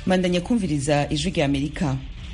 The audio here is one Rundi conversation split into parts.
mandanya kumviriza ijwi rya amerika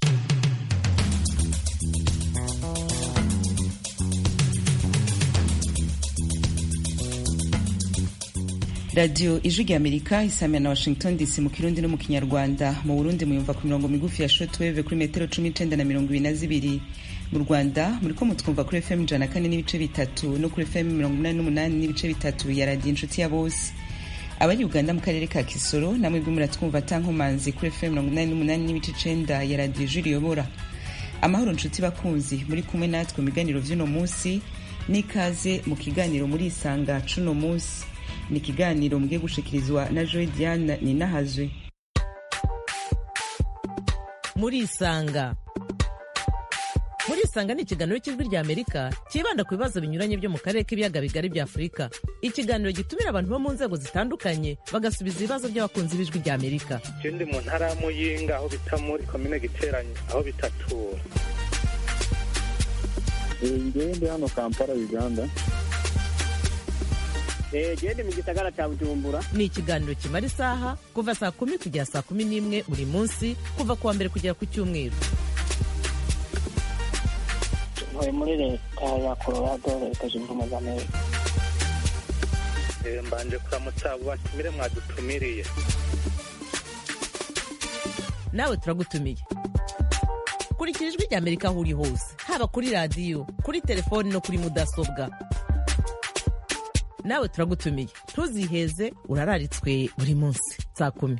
radiyo ijwi rya amerika isamira na washington dc mu kirundi no mu kinyarwanda mu burundi muyumva ku mirongo migufi ya shotweve kuri metero cumi n'icenda na mirongo ibiri na zibiri mu rwanda muriko mutwumva kuri fm ijana na kane n'ibice bitatu no kuri fm mirongo umunani n'umunani n'ibice bitatu ya radiyo inshuti ya bose abari uganda mu karere ka kisoro namwe bwe muratwumva atankomanzi kuri fm mirongo inani n'umunani n'ibice icenda ya radiyo ijwi riyobora amahoro nshuti bakunzi muri kumwe natwe mu biganiro vy'uno munsi n'ikaze mu kiganiro muri isanga c'uno munsi ni ikiganiro mugiye gushikirizwa na joy diane ninahazwe muri isanga muri isanga ni ikiganiro cy'ijwi rya amerika cyibanda ku bibazo binyuranye byo mu karere k'ibiyaga bigari bya afurika ikiganiro gitumira abantu bo mu nzego zitandukanye bagasubiza ibibazo by'abakunzi b'ijwi rya amerika ndi mu ntara ya muyinga aho bita muri komine giteranye aho bitatura ngewe ndi hano kampala uganda gende mu gisagara cya bujumbura ni ikiganiro kimara isaha kuva saa kumi kugera saa kumi n'imwe buri munsi kuva ku wa mbere kugera ku cyumweru ntuye muri leta ya colorado leta zunze ubumwe za amerika mbanje kuramutsa abo batumire mwadutumiriye nawe turagutumiye kurikira ijwi rya amerika aho uri hose haba kuri radiyo kuri telefoni no kuri mudasobwa nawe turagutumiye ntuziheze urararitswe buri munsi saa kumi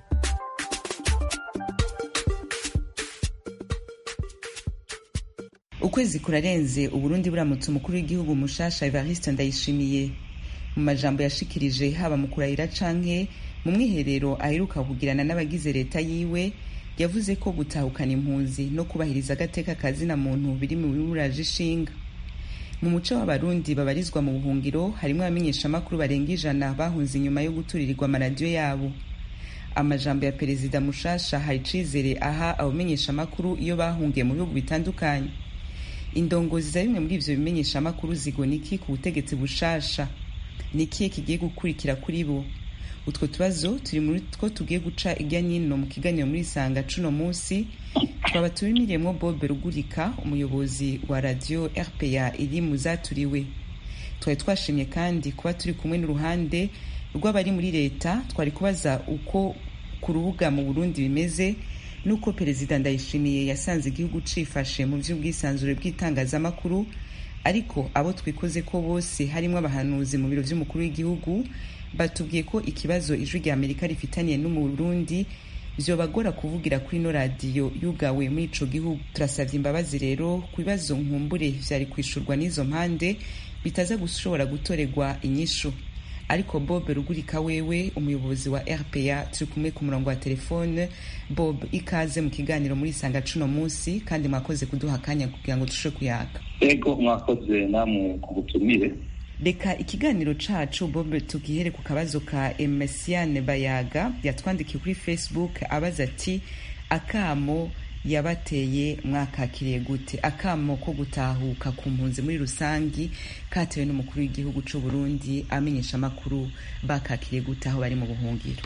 ukwezi kurarenze uburundi buramutse umukuru w'igihugu mushasha evariste ndayishimiye mu majambo yashikirije haba mu kurahira canke mu mwiherero aheruka kugirana n'abagize leta yiwe yavuze ko gutahukana impunzi no kubahiriza agateka kazina muntu biri mu bimuraje ishinga mu muco w'abarundi babarizwa mu buhungiro harimo abamenyeshamakuru barenga ijana bahunze inyuma yo guturirirwa amaradiyo yabo amajambo ya perezida mushasha hari icizere aha abamenyeshamakuru iyo bahungiye mu bihugu bitandukanye indongozi za bimwe muri ivyo bimenyeshamakuru zigona iki ku butegetsi bushasha ni ikihe kigiye gukurikira kuri bo utwo tubazo turi muri two tugiye guca irya nyino mu kiganiro muri isanga cuno munsi twaba tubimiriyemo bobe rugurika umuyobozi wa radiyo rpa iri mu zaturiwe twari twashimye kandi kuba turi kumwe n'uruhande rw'abari muri leta twari kubaza uko ku rubuga mu burundi bimeze n'uko perezida ndayishimiye yasanze igihugu cifashe mu vy'ubwisanzure bw'itangazamakuru ariko abo twikoze ko bose harimo abahanuzi mu biro vy'umukuru w'igihugu batubwiye ko ikibazo ijwi rya amerika rifitaniye n'umurundi vyobagora kuvugira kuri ino radiyo yugawe muri ico gihugu turasavye imbabazi rero ku bibazo nkumbure vyari kwishurwa n'izo mpande bitaza gushobora gutorerwa inyishu ariko bob rugurika wewe umuyobozi wa rpa turi kumwe ku murongo wa telefone bob ikaze mu kiganiro muri isanga cuno munsi kandi mwakoze kuduha akanya kugira ngo tushe kuyaka ego mwakoze namwe ku butumire reka ikiganiro cacu bob tugihere ku kabazo ka emesiane bayaga yatwandikiye kuri facebook abaza ati akamo yabateye mwakakiriye gute akamo ko gutahuka ku mpunzi muri rusangi katewe n'umukuru w'igihugu c'u Burundi amenyesha amakuru bakakiriye gute aho bari mu buhungiro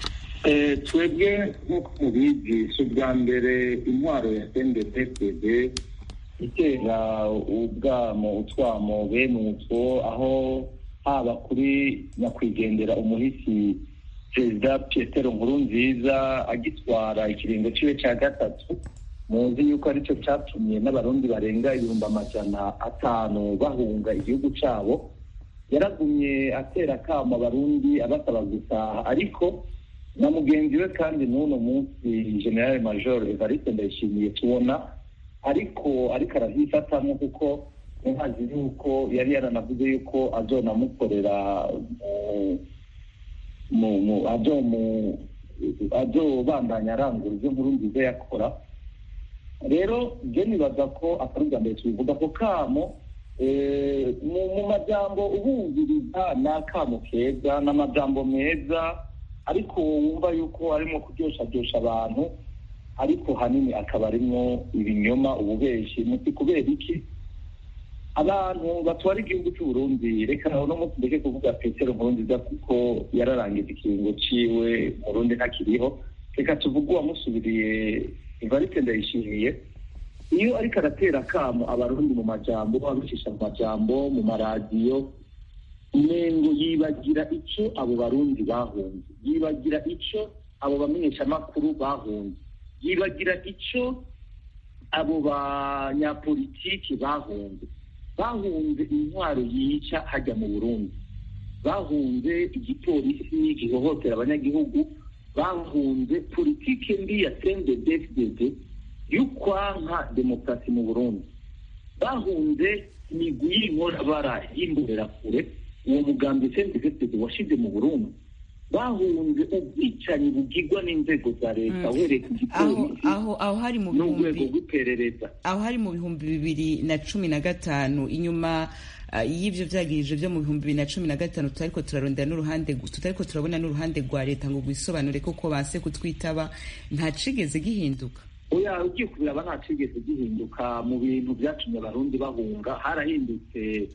twebwe nk'uko mubizi si ubwa mbere intwaro ya sndpd itera ubwamo utwamo bene utwo aho haba kuri nyakwigendera umuhisi perezida petero nkuru nziza agitwara ikiringo ciwe ca gatatu muzi yuko aricyo cyatumye n'abarundi barenga ibihumbi amajana atanu bahunga igihugu cabo yaragumye atera akamo abarundi abasaba gutaha ariko na mugenzi we kandi n'uno munsi generale major evariste ndayishimiye tubona ariko ariko aravyifatamwo kuko ntazi yuko yari yaranavuze yuko azonamukorera azobandanya arangura ivyo nkuru nziza yakora rero je nibaza ko atari ubwa mbere tubivuga ko kamo mu majambo ubumviriza ni akamo keza ni amajambo meza ariko wumva yuko arimo kuryoshadosha abantu ariko hanini akaba arimwo ibinyoma ububeshi muti kubera iki abantu batwara igihugu cy'u Burundi reka no munsi ndeke kuvuga petero nkurunziza kuko yararangije ikiringo ciwe murundi ntakiriho reka tuvuge uwamusubiriye ivarite ndayishimiye iyo ariko aratera akamo abarundi mu majambo abicisha mu majambo mu maradiyo umengo yibagira icyo abo barundi bahunze yibagira icyo abo bamenyeshamakuru bahunze yibagira icyo abo banyapolitiki bahunze bahunze intwaro yica hajya mu burundi bahunze igipolisi gihohotera abanyagihugu bahunze politiki mbi ya cndfdd y'ukwanka demokarasi mu burundi bahunze imigwi y'inkorabara y'imbonerakure uwo mugambi cndfdd washize mu burundi bahunze ubwicanyi bugirwa n'inzego za leta uhereye ku gipolisi aho aho hari mu n'urwego bihumbi rw'iperereza aho hari mu bihumbi bibiri na cumi na gatanu inyuma ah, y'ivyo vyagirije vyo mu bihumbi bibiri na cumi na gatanu tutariko turarondera n'uruhande tutariko turabona n'uruhande rwa leta ngo rwisobanure koko banse kutwitaba nta cigeze gihinduka oya ugiye kubiraba nta cigeze gihinduka mu bintu byatumye abarundi bahunga harahindutse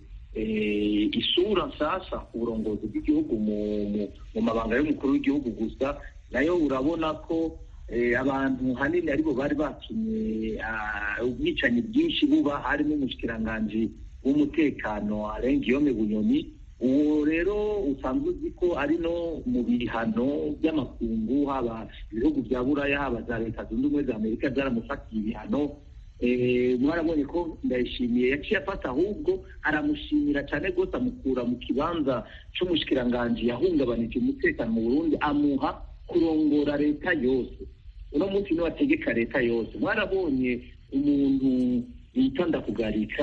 eh, isura nsasa ku burongozi bw'igihugu mu, mu, mu mabanga y'umukuru w'igihugu gusa nayo urabona ko eh, abantu hanini aribo bari batumye ah, ubwicanyi bwinshi buba harimo umushikiranganji w'umutekano arenga iyome bunyoni uwo rero usanzwe uzi ko ari no mu bihano by'amakungu haba ibihugu bya buraya haba za leta zunze ubumwe za amerika byaramufatiye ibihano Eh, mwarabonye ko ndayishimiye yaciye afata ahubwo aramushimira cyane rwose amukura mu kibanza c'umushikiranganji yahungabanije umutekano mu burundi amuha kurongora leta yose uno munsi niwe ategeka leta yose mwarabonye umuntu bita ndakugarika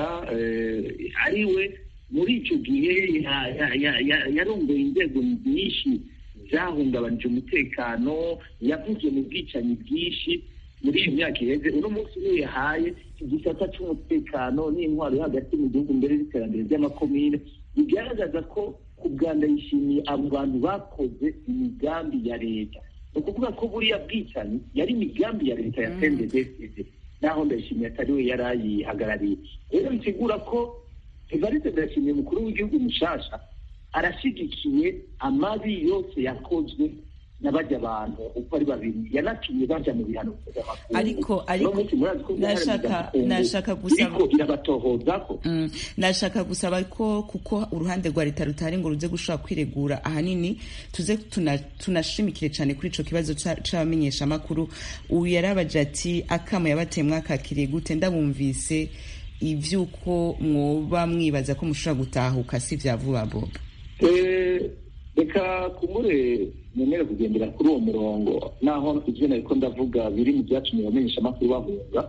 eh, ari we muri icyo gihe ya- ya- ya- ya- yarongoye inzego nyinshi zahungabanije umutekano yavuze mu bwicanyi bwinshi muri iyi myaka iheze uno munsi niyo yahaye igisata cy'umutekano n'intwaro yo hagati mu gihugu mbere y'iterambere ry'amakomine bigaragaza ko ku bwanda yishimiye abo bantu bakoze imigambi ya leta ni ukuvuga ko buriya bwicanyi yari imigambi ya leta ya cnddd naho ndayishimiye atari we yari ayihagarariye rero bisigura ko evariste ndayishimiye umukuru w'igihugu mushasha arashyigikiye amabi yose yakozwe n'abajya abantu uko ari babiri yanatumye baja mu bihano mpuzamakungu. Ariko- ariko- Uno munsi murazi ko uruhare nashaka- mpuzamakungu nashaka gusaba- iriko irabatohozako Mm, nashaka gusaba ko kuko uruhande rwa leta rutari ngo ruze gushobora kwiregura ahanini tuze tuna- tunashimikire cyane kuri ico kibazo ca- c'abamenyeshamakuru uyu yarabaje ati akamo yabateye mwakakiriye gute ndabumvise ivy'uko mwoba mwibaza ko mushobora gutahuka si vya vuba boba Eh, reka kumure nemere kugendera kuri uwo murongo naho ivyo nariko ndavuga biri mu vyatumye abamenyeshamakuru bahunga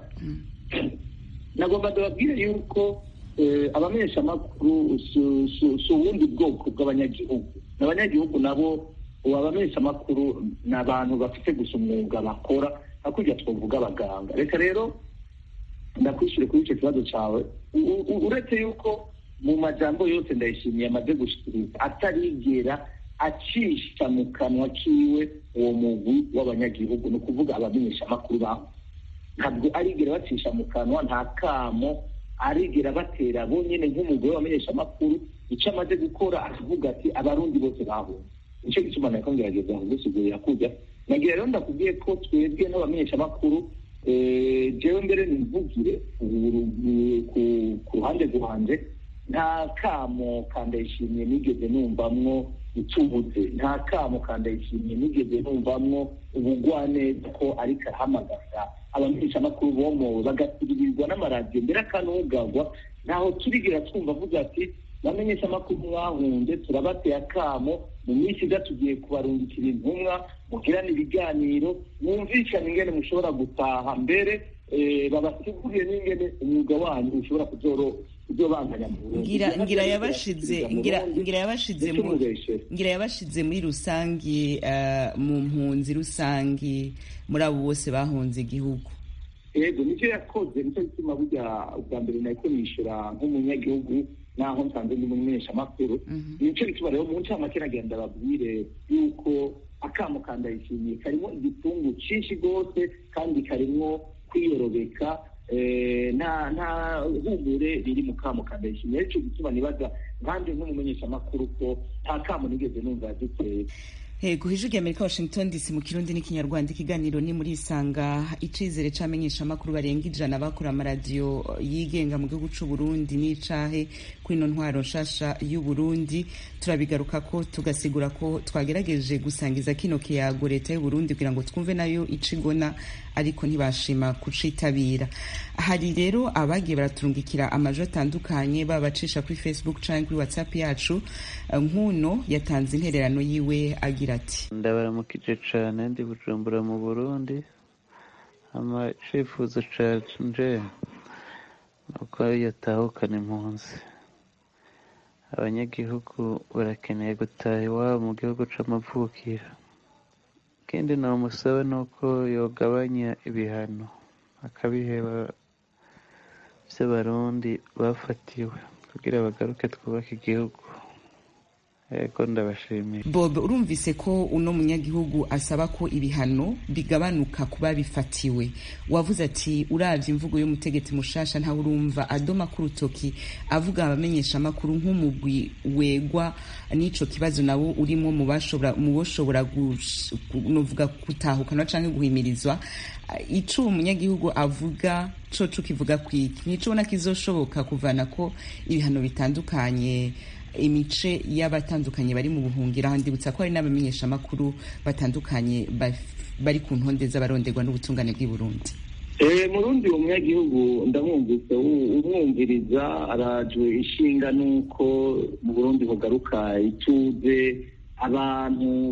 nagomba ndababwire yuko eh, abamenyeshamakuru si- si si ubundi bwoko bw'abanyagihugu n'abanyagihugu nabo ubu abamenyeshamakuru ni abantu bafite gusa umwuga bakora hakurya twavuga abaganga reka rero ndakwishyure kuri icyo kibazo cyawe U- u- uretse yuko mu majambo yose ndayishimiye amaze gushikiriza atarigera acisha mu kanwa kiwe uwo mugwi w'abanyagihugu ni ukuvuga abamenyeshamakuru baho ntabwo arigera bacisha mu kanwa nta kamo arigera batera bo nyine nk'umugore w'abamenyeshamakuru icyo amaze gukora akavuga ati abarundi bose bahunze nicyo gituma nariko ngerageza kugusigurira kujya nagira rero ndakubwiye ko twebwe n'abamenyeshamakuru eh, jewe mbere nimvugire ku- ku- ku ruhande rwanje nta kamo kandayishimiye nigeze numvamwo itubuze nta kamo kandayishimiye nigeze numvamwo ubugwaneza ko ariko arahamagaza abamenyeshamakuru bomowe bagasiririzwa n'amaradiyo mbere akanugagwa ntaho turigera twumva avuga ati bamenyeshamakuru mwahunze turabateye akamo mu minsi iza tugiye kubarungikira intumwa mugirane ibiganiro mwumvikane ingene mushobora gutaha mbere eh, babasigurire n'ingene umwuga wanyu ushobora kuzoro kuzobandanya mu Burundi. ngira ngira yabashize Mu ngira Burundi, ngira yabashize ndetse mu mubeshere. ngira yabashize muri rusangi eh, mu mpunzi rusangi muri abo bose bahunze igihugu yego nicyo yakoze nicyo gituma burya ubwa mbere nahiko nishyura nk'umunyagihugu naho nsanze ndi umumenyeshamakuru nicyo gituma rero mu ncamake nagenda babwire yuko akamo kandayishimiye karimo igitungu cyinshi rwose kandi karimo kwiyorobeka eh, nta nta humure riri mu kamo kandayishimiye aricyo gituma nibaza nkanjye nk'umumenyeshamakuru ko nta kamo nigeze numva yaduteye Ego ijwi rya Amerika Washington DC mu kirundi n'ikinyarwanda ikiganiro ni muri isanga icizere c'amenyesha makuru barenga ijana bakora amaradiyo yigenga mu gihugu c'u Burundi n'icahe kuri ino ntwaro nshasha y'u Burundi turabigaruka ko tugasigura ko twagerageje gusangiza kino kiyago leta y'u Burundi kugira ngo twumve nayo icigona ariko ntibashima kucitabira hari rero abagiye baraturungikira amajwi atandukanye babacisha kuri Facebook canke kuri WhatsApp yacu nkuno yatanze intererano yiwe agira ati ndabaramukije cane ndi bujumbura mu burundi ama icifuzo canje nuko yatahukana impunzi abanyagihugu barakeneye gutaha iwabo mu gihugu c'amavukiro ikindi nomusaba nuko yogabanya ibihano akabiheba vy'abarundi bafatiwe kugira bagaruke twubake igihugu ego ndabashimiye bob urumvise ko uno munyagihugu asaba ko ibihano bigabanuka kuba bifatiwe wavuze ati uravye imvugo y'umutegetsi mushasha ntawe urumva adoma k'urutoki avuga abamenyesha amakuru nk'umugwi wegwa n'ico kibazo nawo urimo mu bashobora mu boshobora novuga gutahukana canke guhimirizwa ico umunyagihugu avuga coco kivuga kwiki nico ubona kizoshoboka kuvana ko ibihano bitandukanye imice y'abatandukanye bari mu buhungiro aho ndibutsa ko hari n'abamenyeshamakuru batandukanye bari ku ntonde z'abaronderwa n'ubutungane bw'i Burundi murundi uwo munyagihugu ndamwumvise umwumviriza arajwe ishinga n'uko mu burundi bugaruka ituze abantu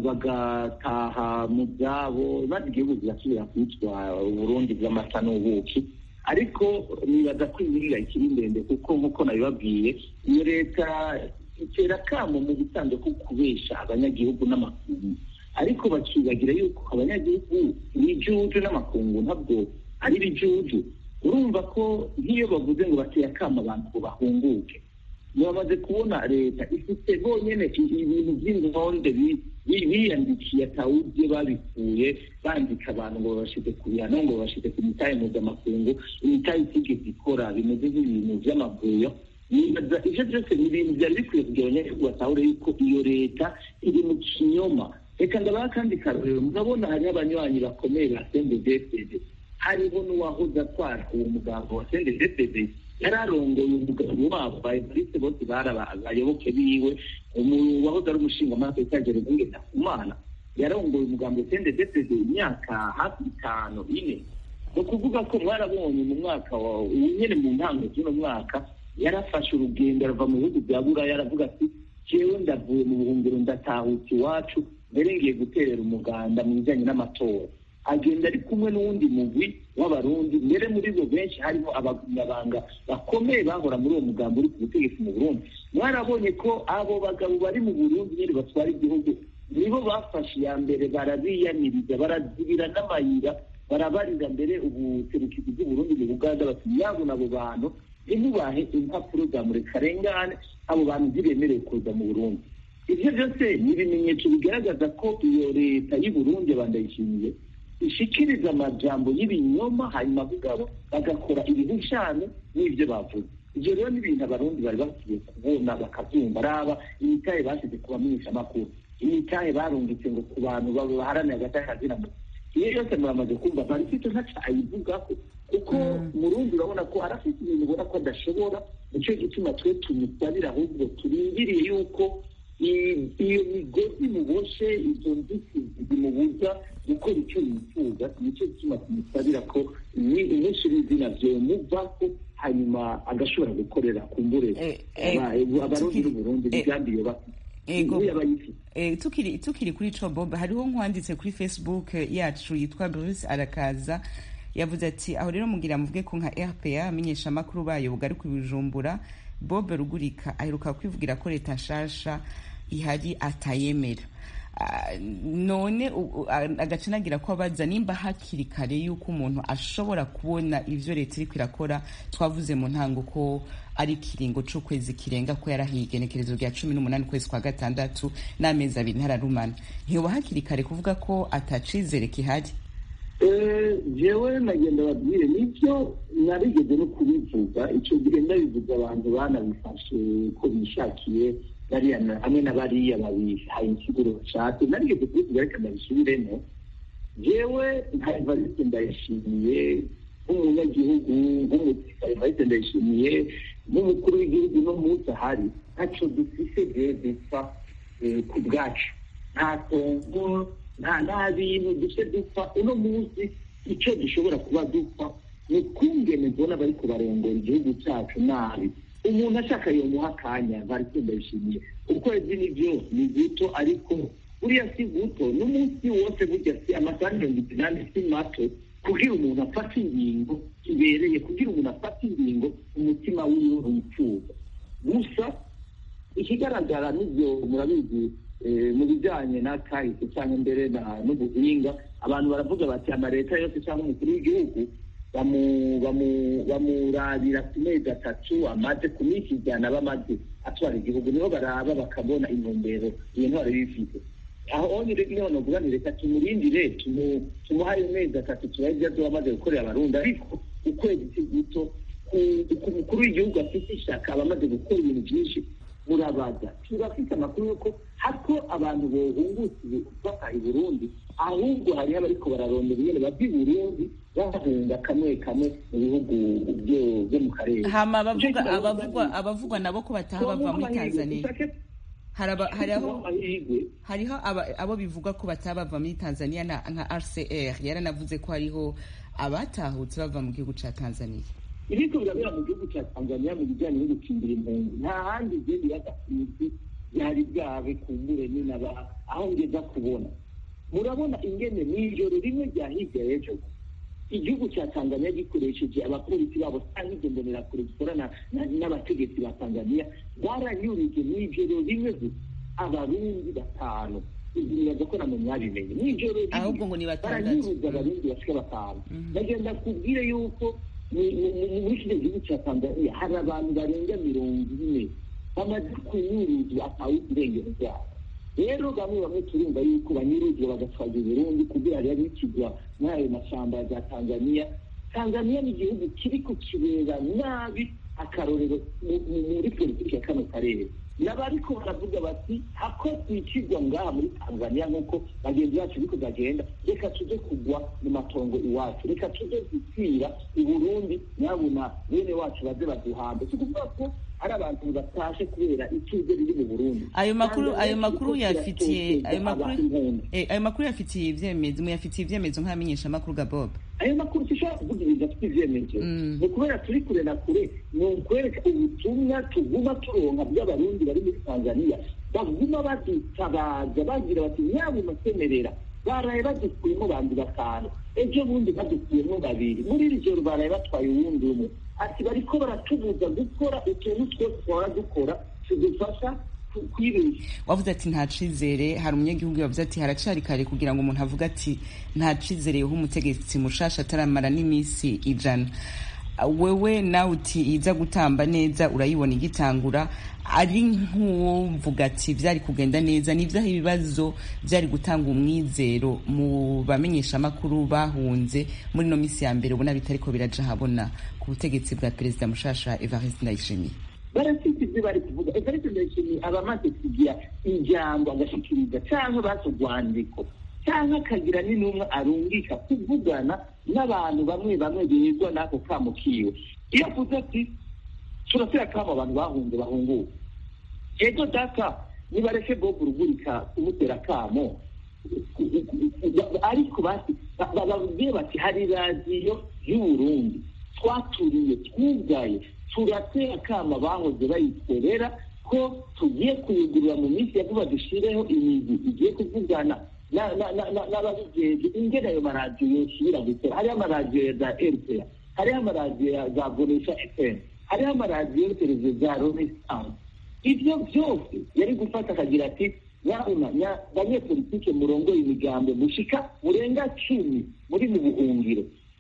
bagataha mu byabo maze igihugu kigasubira kwitwa uburundi bw'amata n'ubuki ariko nibaza ko imyirira ikiri ndende kuko nk'uko nabibabwiye iyo leta itera akamo mu bisanzwe ko kubesha abanyagihugu n'amakungu ariko bakibagira yuko abanyagihugu ibijuju n'amakungu ntabwo ari ibijuju urumva ko nk'iyo bavuze ngo bateye akamo abantu ngo bahunguke bamaze kubona leta ifite bonyine ibintu by'intonde biyandikiye atawubye babikuye bandika abantu ngo babashyize ku bihano ngo babashyize ku mitahe mpuzamakungu imitahe itigeze ikora bimeze nk'ibintu by'amavuyo ibyo byose ni ibintu byari bikwiye kugira abanyagihugu batahure yuko iyo leta iri mu kinyoma reka ndabaha kandi karorero murabona hariho abanywanyi bakomeye ba sendedefede hariho n'uwahoze atwara uwo mugambo wa sendedefede yari arongoye umugabo wabo ba evariste bose bari abayoboke biwe wahoze ari umushingamateka gereza ndakumana yarongoye umugambo wa sendedefede imyaka hafi itanu ine ni ukuvuga ko mwarabonye mu mwaka nyine mu ntango z'uno mwaka yarafashe urugendo arava mu bihugu bya buraya aravuga ati jewe ndavuye mu buhungiro ndatahutse iwacu mbere ngiye guterera umuganda mu bijyanye n'amatora agenda ari kumwe n'uwundi mugwi w'abarundi mbere muri bo benshi harimo abanyabanga bakomeye bahora muri uwo mugambo uri ku butegetsi mu burundi mwarabonye ko abo bagabo bari mu burundi nyine batwara igihugu nibo bafashe iya mbere barabiyamiriza barazibira n'amayira barabarira mbere ubuserukizi bw'uburundi mu buganda bati yabona abo bantu ntimubahe impapuro za murekarengane abo bantu ntibemerewe kuza mu burundi ibyo byose ni ibimenyetso bigaragaza ko iyo leta y'u burundi bandayishimiye ishikiriza amajambo y'ibinyoma hanyuma bugabo bagakora ibihushane n'ibyo bavuze ibyo rero ni ibintu abarundi bari bakwiye kubona bakabyumva araba imitahe bashyize ku bamenyeshamakuru imitahe barungitse ngo ku bantu baharanira agatakazi muntu iyo yose muramaze kumva marifito ntaca ayivugaho kuko murundi urabona ko arafite ibintu ubona ko adashobora nicyo gituma twe tumusabira ahubwo turindiriye yuko iyo migozi muboshe izo nzitizi zimubuza gukora icyo yifuza nicyo gituma tumusabira ko umunsi w'izina vyomuvako hanyuma agashobora gukorera kumbure abarundi n'uburundi imigambi iyo bafite ego tukiri tukiri kuri ico bob hariho nkwanditse kuri facebook yacu yitwa bruce arakaza yavuze ati aho rero mugira muvuge ko nka rpa amenyesha amakuru bayo bugaruka ibijumbura bob rugurika aheruka kwivugira ko leta nshasha ihari atayemera none agace nagira ko abaza nimba hakiri kare yuko umuntu ashobora kubona ivyo leta iriko irakora twavuze mu ntango ko ari ikiringo c'ukwezi kirenga ko yarahiye igenekerezo rya cumi n'umunani ukwezi kwa gatandatu n'amezi abiri ntararumana ntiyoba hakiri kare kuvuga ko atacizere kihari jewe nagenda babwire nibyo narigeze no kubivuga icyo gihe ndabivuga abantu banabifashe ko bishakiye bariya na- hamwe na bariya babihaye insiguro bashatse narigeze kubivuga reka ndabisubiremo jewe nka evariste ndayishimiye nk'umunyagihugu nk'umusirikare evariste ndayishimiye nk'umukuru w'igihugu no munsi ahari ntaco dufise jewe dupfa eh, ku bwacu nta tongo nta nta bintu duce dupfa uno munsi icyo dushobora kuba dupfa ni ukungene mbona bariko barongora igihugu cyacu nabi umuntu ashaka yomuha akanya bariko ndayishimiye ukwezi nivyo ni guto ariko buriya si guto n'umunsi wose burya si amasaha mirongo itandatu si mato kugira umuntu afate ingingo ibereye kugira umuntu afate ingingo umutima wiwe wifuza gusa ikigaragara n'ibyo murabizi eh, mu bijyanye na kahise cyangwa mbere na- n'ubuhinga abantu baravuga bati amaleta yose cyangwa umukuru w'igihugu bamu- bamu- bamurabira ku mezi atatu amaze ku minsi ijana bamaze atwara igihugu niho baraba bakabona intumbero iyo ntwaro bifite aho onyine niho novuga ni reka tumurindire tumu- tumuhaye amezi atatu tubahe ibyo azoba amaze gukorera abarundi ariko ukwezi si guto ku- ku mukuru w'igihugu afite ishyaka aba amaze gukora ibintu byinshi murabaza turafite amakuru y'uko hako abantu bohungutse bataha i burundi ahubwo hariho abariko bararondera ingene bava i burundi bahunga kamwe kamwe mu bihugu byo- byo mu karere hama abavuga Nicyo kibazo abavugwa ndabona. abavugwa nabo ko bataha bava muri Twomuha amahirwe, tanzania dushake hari aba- hari aho twomuha amahirwe. hariho aba- abo bivuga ko bataba bava muri tanzania na- nka rcr yaranavuze ko hariho abatahutse bava mu gihugu ca tanzania ibiko birabera mu gihugu cya tanzania mu bijyanye no gukingira impunzi nta handi igenda iragatuzi byari byabe kumbure ninaba aho ngeza kubona murabona ingene mw'ijoro rimwe rya hirya y'ejo igihugu cya tanzania gikoresheje abapolisi babo cyangwa izo mbonerakure zikorana na- n'abategetsi ba tanzania baranyurije mw'ijoro rimwe gusa abarundi batanu nibaza ko namwe mwabimenye mw'ijoro rimwe Ahubwo ngo ni batandatu. baranyuruza abarundi bashika batanu bagenda kubwire yuko mu- mu- mu- muri kino gihugu cya tanzania hari abantu barenga mirongo ine bamaze kunyuruzwa atawe irengero ryabo rero bamwe bamwe turumva yuko banyuruzwa bagatwagwa i burundi kugira rero bikigwa muri ayo mashyamba ya tanzania tanzania ni igihugu kiri kukibera nabi akarorero mu- mu- muri politiki ya kano karere n'abariko baravuga bati hako twikigwa ngaha muri tanzania nk'uko bagenzi bacu biko bagenda reka tuje kugwa mu matongo iwacu reka tuje gupfira i burundi nyabuna bene wacu baze baduhambe si ukuvuga ko ari abantu batashe kubera ituze riri mu burundi ayo makuru Tanzania ayo makuru iriko yafitiye iratoteza ayo makuru impunzi. eh, ayo makuru yafitiye ivyemezo muyafitiye ivyemezo nk'amenyesha makuru ga bob ayo makuru dushobora kuvuga ibintu afite ivyemezo Mm. ni ukubera turi kure na kure ni ukwereka ubutumwa tuguma turonka bw'abarundi bari muri tanzania baguma badutabaza bagira bati nyabuna semerera baraye badukuyemo bandi batanu ejo bundi badukuyemo babiri muri iri joro baraye batwaye uwundi umwe ati bariko baratubuza gukora utuntu twose twahora dukora tudufasha ku- kwibesha wavuze ati nta cizere hari umunyagihugu yavuze ati haracari kare kugira ngo umuntu avuge ati nta cizere yoha umutegetsi mushasha ataramara n'iminsi ijana wewe nawe uti iza gutamba neza urayibona igitangura ari nk'uvuga ati byari kugenda neza nivyaho ibibazo byari gutanga umwizero mu bamenyesha amakuru bahunze muri no misi ya mbere ubona bitariko biraja habona ku butegetsi bwa perezida mushasha evariste ndayishimiye barafite ibyo bari kuvuga evariste ndayishimiye aba amaze kugira ijambo agashikiriza cyangwa bazi urwandiko cyangwa akagira n'intumwa arungika kuvugana n'abantu bamwe bamwe bigwa n'ako kamo kiwe iyo avuze ati turatera kamo abantu bahunze bahunguka ego data nibareke bob rugurika kumutera kamo ariko bati bababwiye bati hari radiyo y'uburundi twaturiye twugaye turatera kama bahoze bayikorera ko tugiye kuyigurira mu minsi ya vuba dushireho imizi igiye kuvugana n'ababigenzi ingene ayo maradiyo yosubira gukora hariho amaradiyo ya za rpa hariho amaradiyo ya za bonesha fm hariho amaradiyo televiziyo za renaissance ibyo byose yari gufata akagira ati nyabuna banyepolitike murongoye imigambo mushika murenga cumi muri mu buhungiro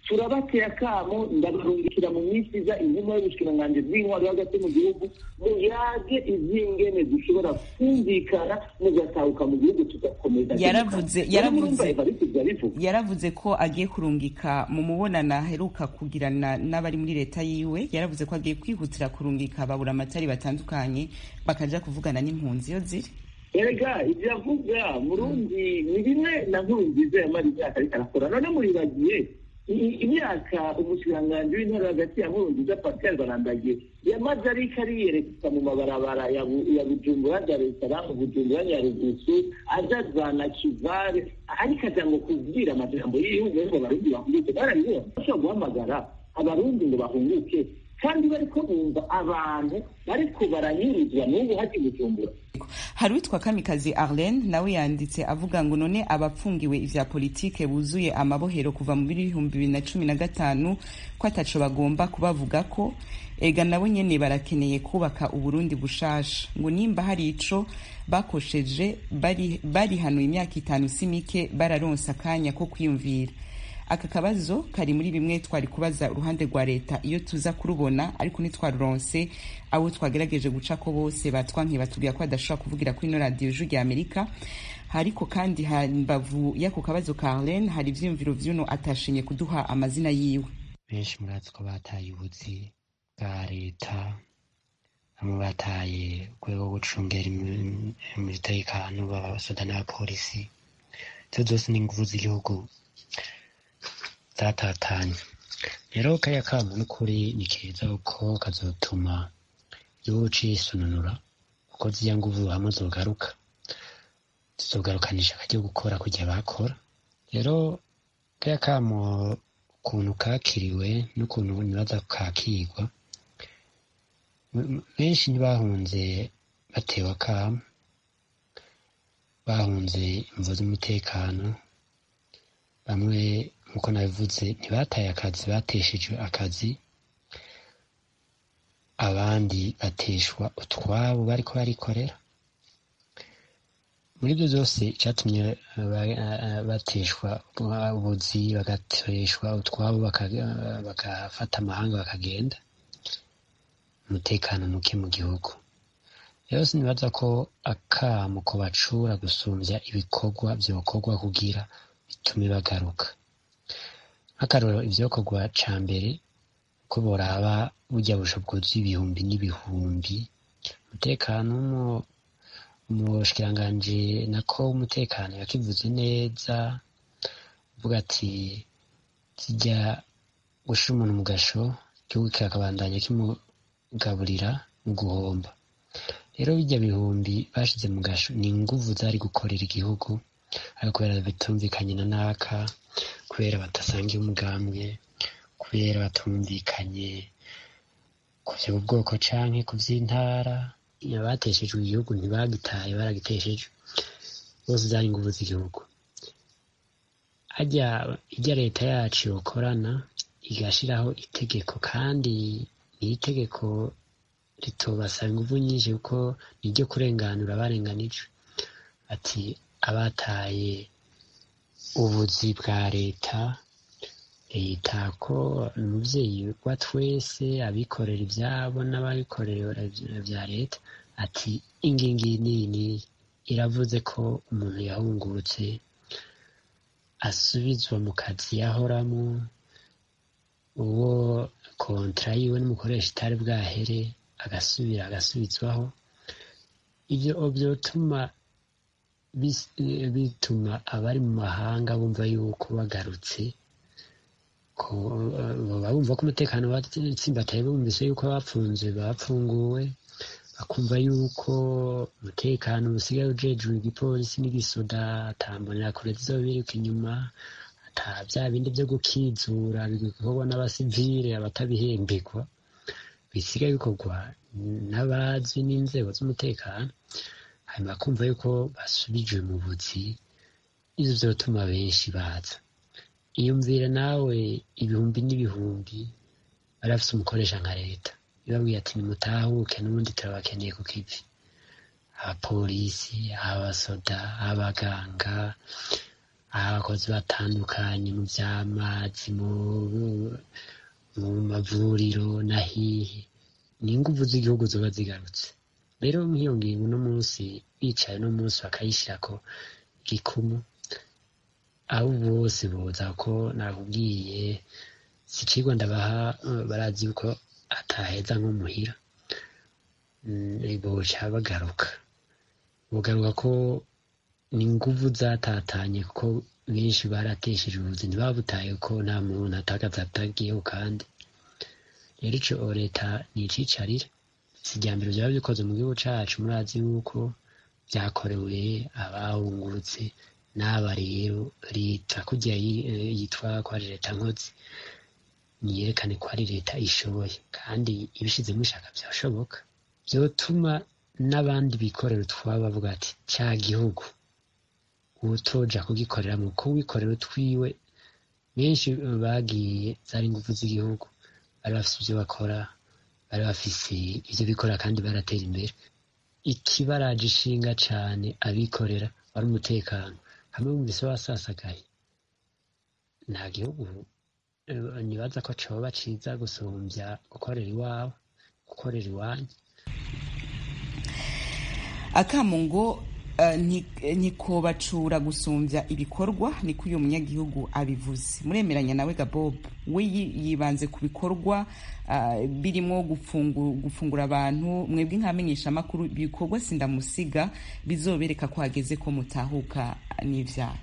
turabateye akamo ndabarungikira mu minsi iza intumwa y'ubushikiranganji bw'intwaro hagati mu gihugu muyage ivy'ingene dushobora kumvikana mugatahuka mu gihugu tugakomeza Yaravuze- Rero yaravuze- murumva Evariste ivyo abivuga yaravuze ko agiye kurungika mu mubonano aheruka kugirana n'abari muri leta yiwe yaravuze ko agiye kwihutira kurungika babura amatari batandukanye bakaja kuvugana n'impunzi iyo ziri erega ibyo avuga murundi ni bimwe na nkuru nziza yamara imyaka ariko arakora none muribagiye i- imyaka umushikiranganji w'intara hagati ya nkuru nziza pascal barandagiye yamaze ariko ariyerekeza mu mabarabara ya Bu- ya bujumbura dar es salaam bujumbura nyarugusu aja za nakivare ariko aja ngo kubwira amajambo y'igihugu ngo abarundi bahunguke barabibona bashobora guhamagara abarundi ngo bahunguke kandi bariko bumva abantu bariko baranyuruzwa n'ubu haji bujumbura hari uwitwa kamikazi arlene nawe yanditse avuga ngo none abapfungiwe ivya politike buzuye amabohero kuva mu bihumbi bibiri na cumi na gatanu ko ataco bagomba kubavuga ko ega nabo nyene barakeneye kubaka uburundi bushasha ngo nimba hari ico bakosheje bari barihanuye imyaka itanu si mike bararonse akanya ko kwiyumvira aka kabazo kari muri bimwe twari kubaza uruhande rwa leta iyo tuza kurubona ariko ntitwaruronse abo twagerageje guca ko bose batwankiye batubwira ko badashobora kuvugira kuri ino radiyo ijwi rya amerika ariko kandi hambavu y'ako kabazo ka arlene hari ivyiyumviro vy'uno atashimye kuduha amazina yiwe benshi murazi ko bataye ubuzi bwa leta bamwe bataye urwego rwo gucungera imi- umutekano b'abasoda n'abapolisi izo zose ni inguvu z'igihugu zatatanye rero kariya kamo n'ukuri ni keza kuko kazotuma igihugu cisununura kuko ziriya nguvu hamwe zogaruka zizogarukanisha akajya gukora kujya bakora rero kariya kamo ukuntu kakiriwe n'ukuntu nibaza kakigwa M- benshi ntibahunze batewe akamo bahunze imvo z'umutekano bamwe nk'uko nabivuze ntibataye akazi bateshejwe akazi abandi bateshwa utwabo bariko barikorera muri ibyo byose icyatumye ba- eh, bateshwa ubuzi bagateshwa utwabo baka- bagafata amahanga bakagenda umutekano muke mu gihugu rero sinibaza ko akamo ko bacura gusumbya ibikorwa byokorwa kugira bitume bagaruka nk'akarorero ivyokorwa ca mbere ko boraba burya busho bwuzuye ibihumbi n'ibihumbi umutekano mu- umushikiranganji nako umutekano yakivuze neza uvuga ati zijya gushira umuntu mu gasho igihugu kikakabandanya kimugaburira mu guhomba rero bijya bihumbi bashize mu gasho ni inguvu zari gukorera igihugu ariko kubera bitumvikanye na naka kubera badasangiye umugambwe kubera batumvikanye ku by'ubwoko canke ku by'intara abateshejwe igihugu ntibagitaye baragitesheje bose zari inguvu z'igihugu harya ijya leta yacu yokorana igashiraho itegeko kandi ni itegeko ritobasaba inguvu nyinshi kuko ni iryo kurenganura abarenganijwe ati abataye ubuzi bwa leta leta ko ni umuvyeyi wa twese abikorera ivyabo n'ababikorera vya leta ati ingingi nini iravuze ko umuntu yahungurutse asubizwa mu kazi yahoramwo uwo kontra yiwe n'umukoresha itari bwahere agasubira agasubizwaho ivyo vyotuma bis- eh, bituma abari mu mahanga bumva yuko bagarutse ko eh, baba bumva ko umutekano watsimbataye bumvise yuko bapfunzwe bapfunguwe bakumva yuko umutekano usigaye ujejwe igipolisi n'igisoda atambonera kure zizobiruka inyuma ata bya bindi byo gukizura bikorwa n'abasivile abatabihembegwa bisigaye bikorwa n'abazi n'inzego z'umutekano hanyuma kumva yuko basubijwe mu buzi ivyo vyotuma benshi baza iyumvire nawe ibihumbi n'ibihumbi bari bafise umukoresha nka leta ibabwiye ati nimutahuke n'ubundi turabakeneye ku kivi abapolisi abasoda abaganga abakozi batandukanye mu vy'amazi mu mu mavuriro na hihi ni inguvu z'igihugu zoba zigarutse rero nk'iyo ngingo uno munsi bicaye uno munsi bakayishirako gikumu abo bose boza ko nakubwiye si icigwa ndabaha eh, barazi yuko ataheza nko muhira Mm, boca bagaruka bogaruka ko ni inguvu zatatanye kuko benshi baratesheje ubuzima ntibabutaye ko nta muntu atakaza atagiyeho kandi rero ico leta nicicarira si irya mbere vyaba bikoze mu gihugu cacu murazi yuko vyakorewe abahungurutse n'aba rero leta kurya yi- eh, yitwa ko ari leta nkozi niyerekane ko ari leta ishoboye kandi ibishizemo ishaka vyashoboka vyotuma n'abandi bikorera utwabo bavuga ati ca gihugu utoja kugikorera mu kuwikorera utwiwe benshi bagiye zari ingufu z'igihugu bari bafise ivyo bakora bari bafise ivyo bikora kandi baratera imbere ikibaraje ishinga cane abikorera wari umutekano hamwe mu bise wasasagaye nta gihugu eh, nibaza ko coba ciza gusumvya gukorera iwawe gukorera iwanyu akamu ngo eh, nti- ntikobacura gusumbya ibikorwa niko uyu munyagihugu abivuze muremeranya nawe gabob we yi- yibanze ku bikorwa ah, birimo gufungu- gufungura abantu mwebwe nk'amenyeshamakuru ibikorwa sindamusiga bizobereka ko hageze ko mutahuka n'ivyaha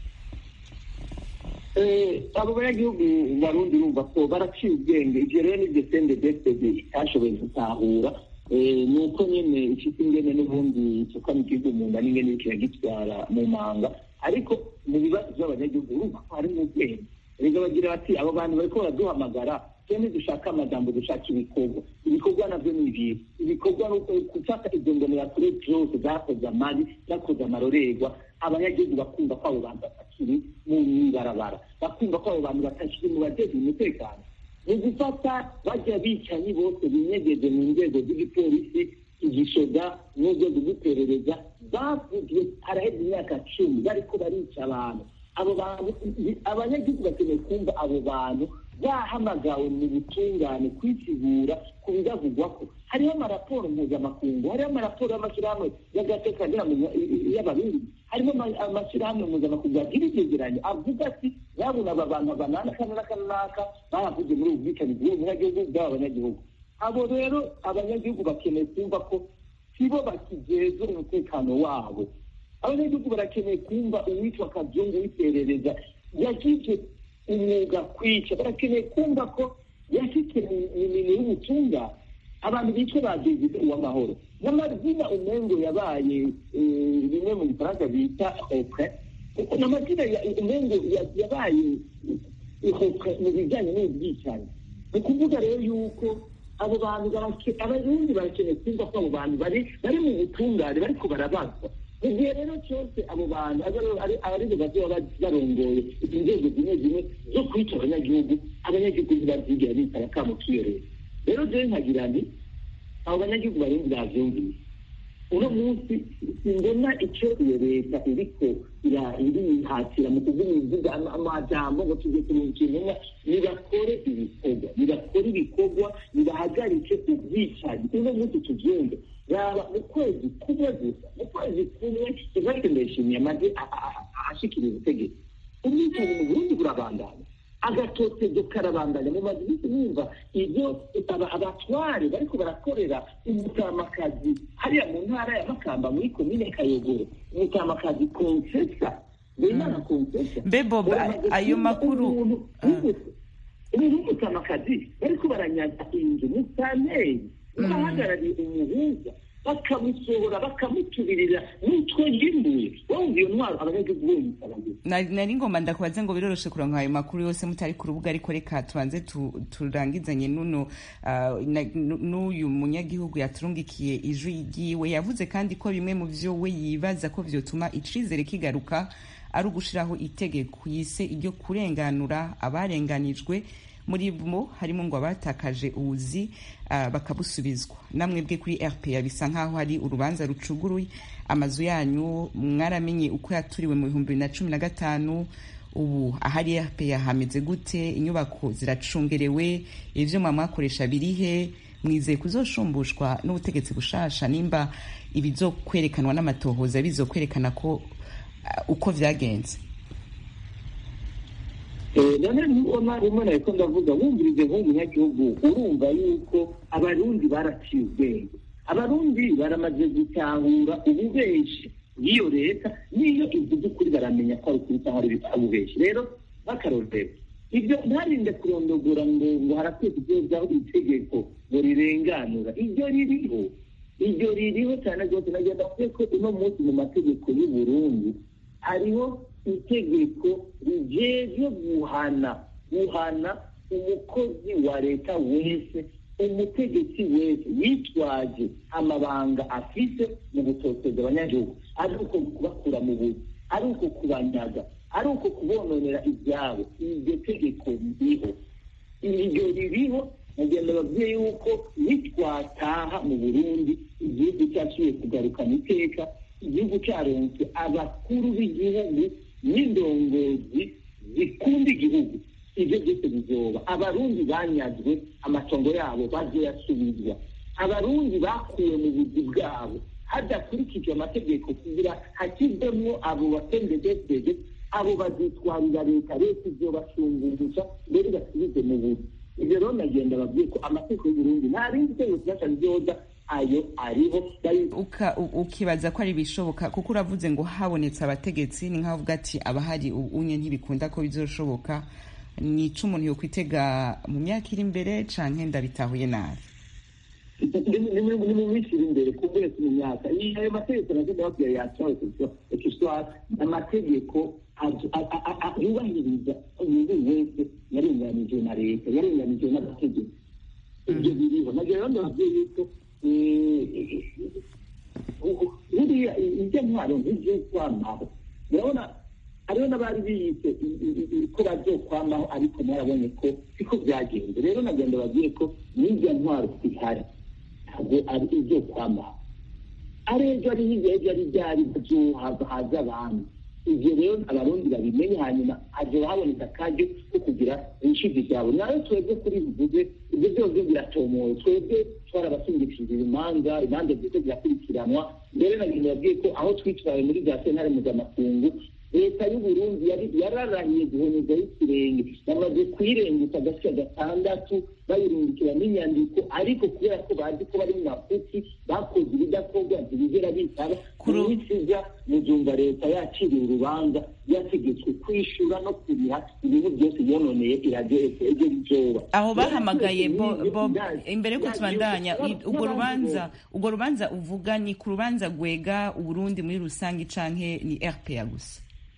Eh, abo banyagihugu barundi urumva ko baraciye ubwenge ivyo rero nivyo sende desede itashoboye gutahura Eh, ni uko nyene ifite ingene n'ubundi isuka mu gihugu mu nda n'ingene iriko iragitwara mu manga ariko mu bibazo vy'abanyagihugu urumva ko harimo ubwenge rega bagira bati abo bantu bariko baraduhamagara twene dushaka amajambo dushaka ibikorwa ibikorwa navyo ni ibihe ibikorwa ni uko gufata izo mbonerakure zose zakoze amabi zakoze amarorerwa abanyagihugu bakumva ko abo bantu batakiri mu ibarabara bakumva ko abo bantu batakiri mu bajejwe umutekano ni gufata bajya bicanyi bose binyegeje mu nzego z'igipolisi igishoga n'urwego rw'iperereza bavuzwe haraheze imyaka cumi bariko barica abantu abo bantu abanyagihugu bakeneye kumva abo bantu bahamagawe mu butungane kwisigura ku bibavugwako hariho amaraporo mpuzamakungu hariho amaraporo y'amashyirahamwe y'agateka y'abarundi harimo ama- amashyirahamwe mpuzamakungu agira ivyegeranyo avuga ati babona aba bantu banana kana n'aka n'aka bahavuze muri ubu bwicanyi bw'uwo munyagihugu bw'aba banyagihugu abo rero abanyagihugu bakeneye kumva ko sibo bakijejwe umutekano wabo abanyagihugu barakeneye kumva uwitwa kazungu w'iperereza yagize umwuga kwica barakeneye kumva ko yashyize mu minwe y'ubutungane abantu bitwa ba david uwamahoro n'amazina umengo yabaye eh, bimwe mu gifaransa bita opre n'amazina ya- umengo ya- yabaye ihopre mu bijyanye n'ubwicanyi ni ukuvuga rero yuko abo bantu barake- abarundi barakeneye kumva ko abo bantu bari bari mu butungane bariko barabazwa mu gihe rero cyose abo bantu ari- ari- aribo bazoba barongoye inzego zimwe zimwe zo kwica abanyagihugu abanyagihugu ntibazigera bitaba kamo k'iyo leta rero jewe nkagira nti abo banyagihugu barundi bavyumvise uno munsi simbona icyo iyo leta iriko ira- irihatira mu kuvuga ibivuga ama- amajambo ngo tujye kurunga intumwa nibakore ibikorwa nibakore ibikorwa nibahagarike ubwicanyi uno munsi tuvyumve yaba mu kwezi kumwe gusa mu kwezi kumwe ivate ndayishimiye amaze a- a- a- ashikira ubutegetsi ubwicanyi mu burundi burabandanya agatotezo karabandanya mu mazu iminsi numva ibyo aba- abatware bariko barakorera umutamakazi hariya mu ntara ya makamba muri komine kayogoro umutamakazi konsesa wimana konsesa Mbe Bob, Uramaze ayo kumva makuru- umuntu Ah. w'umu- umuntu w'umutamakazi bariko baranyaga inzu musaneri bahagarariye umuhuza bakamusohora bakamutubirira n'utwo yimbuye wumva iyo ntwaro abanyagihugu bonyisaba nari nari ngomba ndakubaze ngo biroroshe kuronka ayo makuru yose mutari ku rubuga ariko reka tubanze tu- turangizanye nuno ah, na- nu- n'uyu munyagihugu yaturungikiye ijwi ryiwe yavuze kandi ko bimwe mu vyo we yibaza ko vyotuma icizere kigaruka ari ugushiraho itegeko yise iryo kurenganura abarenganijwe muri bo harimo ngo abatakaje ubuzi uh, bakabusubizwa namwebwe kuri rpa bisa nk'aho hari urubanza rucuguruye amazu yanyu mwaramenye uko yaturiwe mu bihumbi bibiri na cumi na gatanu ubu ahari rpa hameze gute inyubako ziracungerewe ivyo mwakoresha birihe mwizeye kuzoshumbushwa n'ubutegetsi bushasha nimba ibizokwerekanwa n'amatohoza bizokwerekana ko uh, uko vyagenze none nubona rimwe na riko ndavuga wumvirize nk'umunyagihugu urumva yuko abarundi baraciye ubwenge abarundi baramaze gutahura ububeshi bw'iyo leta n'iyo ivuze ukuri baramenya ko ari ukuri cyangwa ari ububeshi rero bakarorero ibyo ntarinde kurondogora ngo ngo harakwiye kugezaho itegeko ngo rirenganura iryo ririho iryo ririho cyane rwose nagenda kuvuga ko uno munsi mu mategeko y'u Burundi hariho itegeko rijeje guhana guhana umukozi wa leta wese umutegetsi wese yitwaje amabanga afise mu gutoteza abanyagihugu ari uko kubakura mu buzi ari uko kubanyaga ari uko kubononera ibyabo iryo tegeko ririho iryo ririho mugenda babwiye yuko nitwataha mu burundi igihugu cyaciye kugarukana iteka igihugu cyaronse abakuru b'igihugu n'indongozi zikunda igihugu ibyo byose bizoba abarundi banyazwe amatongo yabo bazoyasubizwa abarundi bakuwe mu buzi bwabo hadakurikijwe amategeko kugira hakivemwo abo batendedesede abo bazitwarira leta leta izobashungurusha mbere basubize mu buzi ibyo rero nagenda babwiye ko amategeko y'uburundi nta rindi tegeko kinasha ryoza ayo ariho ukibaza ko ari ibishoboka kuko uravuze ngo habonetse abategetsi ni nk'aho uvuga ati abahari unye ntibikunda ko bizoshoboka ni ico umuntu yokwitega mu myaka iri imbere canke ndabitahuye nabi ni mu minsi iri imbere ku wese mu myaka ayo mategeko nagenda babwira yacawe kiswara amategeko yubahiriza umuntu wese yarenganijwe na leta yarenganijwe n'amategeko ibyo biriho nabyo rero ndababwiye yuko buriya ibyo ntwaro nk'ibyo kwamaho urabona hariho n'abari biyise ko bazokwamaho ariko mwarabonye ko siko byagenze rero nagenda babwiye ko n'ibyo ntwaro zihari ntabwo ari ibyo kwamaho ari ejo ari hirya ejo ari byari haza abantu ibyo rero abarundi babimenye hanyuma haje haboneka akaryo ko kugira ibishizi byabo nayo twebwe kuri bivuze ibyo byose biratomoye twebwe twarabasingishije imanza imanza zose zirakurikiranwa mbere nagenda babwiye ko aho twitwaye muri za sentare mpuzamakungu leta y'uburundi yararahiye guhonyezaho ikirenge bamaze kuyirengutsa agace gatandatu bayirungikira n'inyandiko ariko kubera ko bazi ko bari mu mafuti bakoze ibidakorwa ntibigera bitaba imisiza muzumva leta yaciriye urubanza yategetswe kwishura no kuriha ibintu byose yononeye iradiyo ejo bizoba aho bahamagaye imbere yuko tubandanya urwo rubanza urwo rubanza uvuga ni ku rubanza rwega uburundi muri rusange canke ni rpa gusa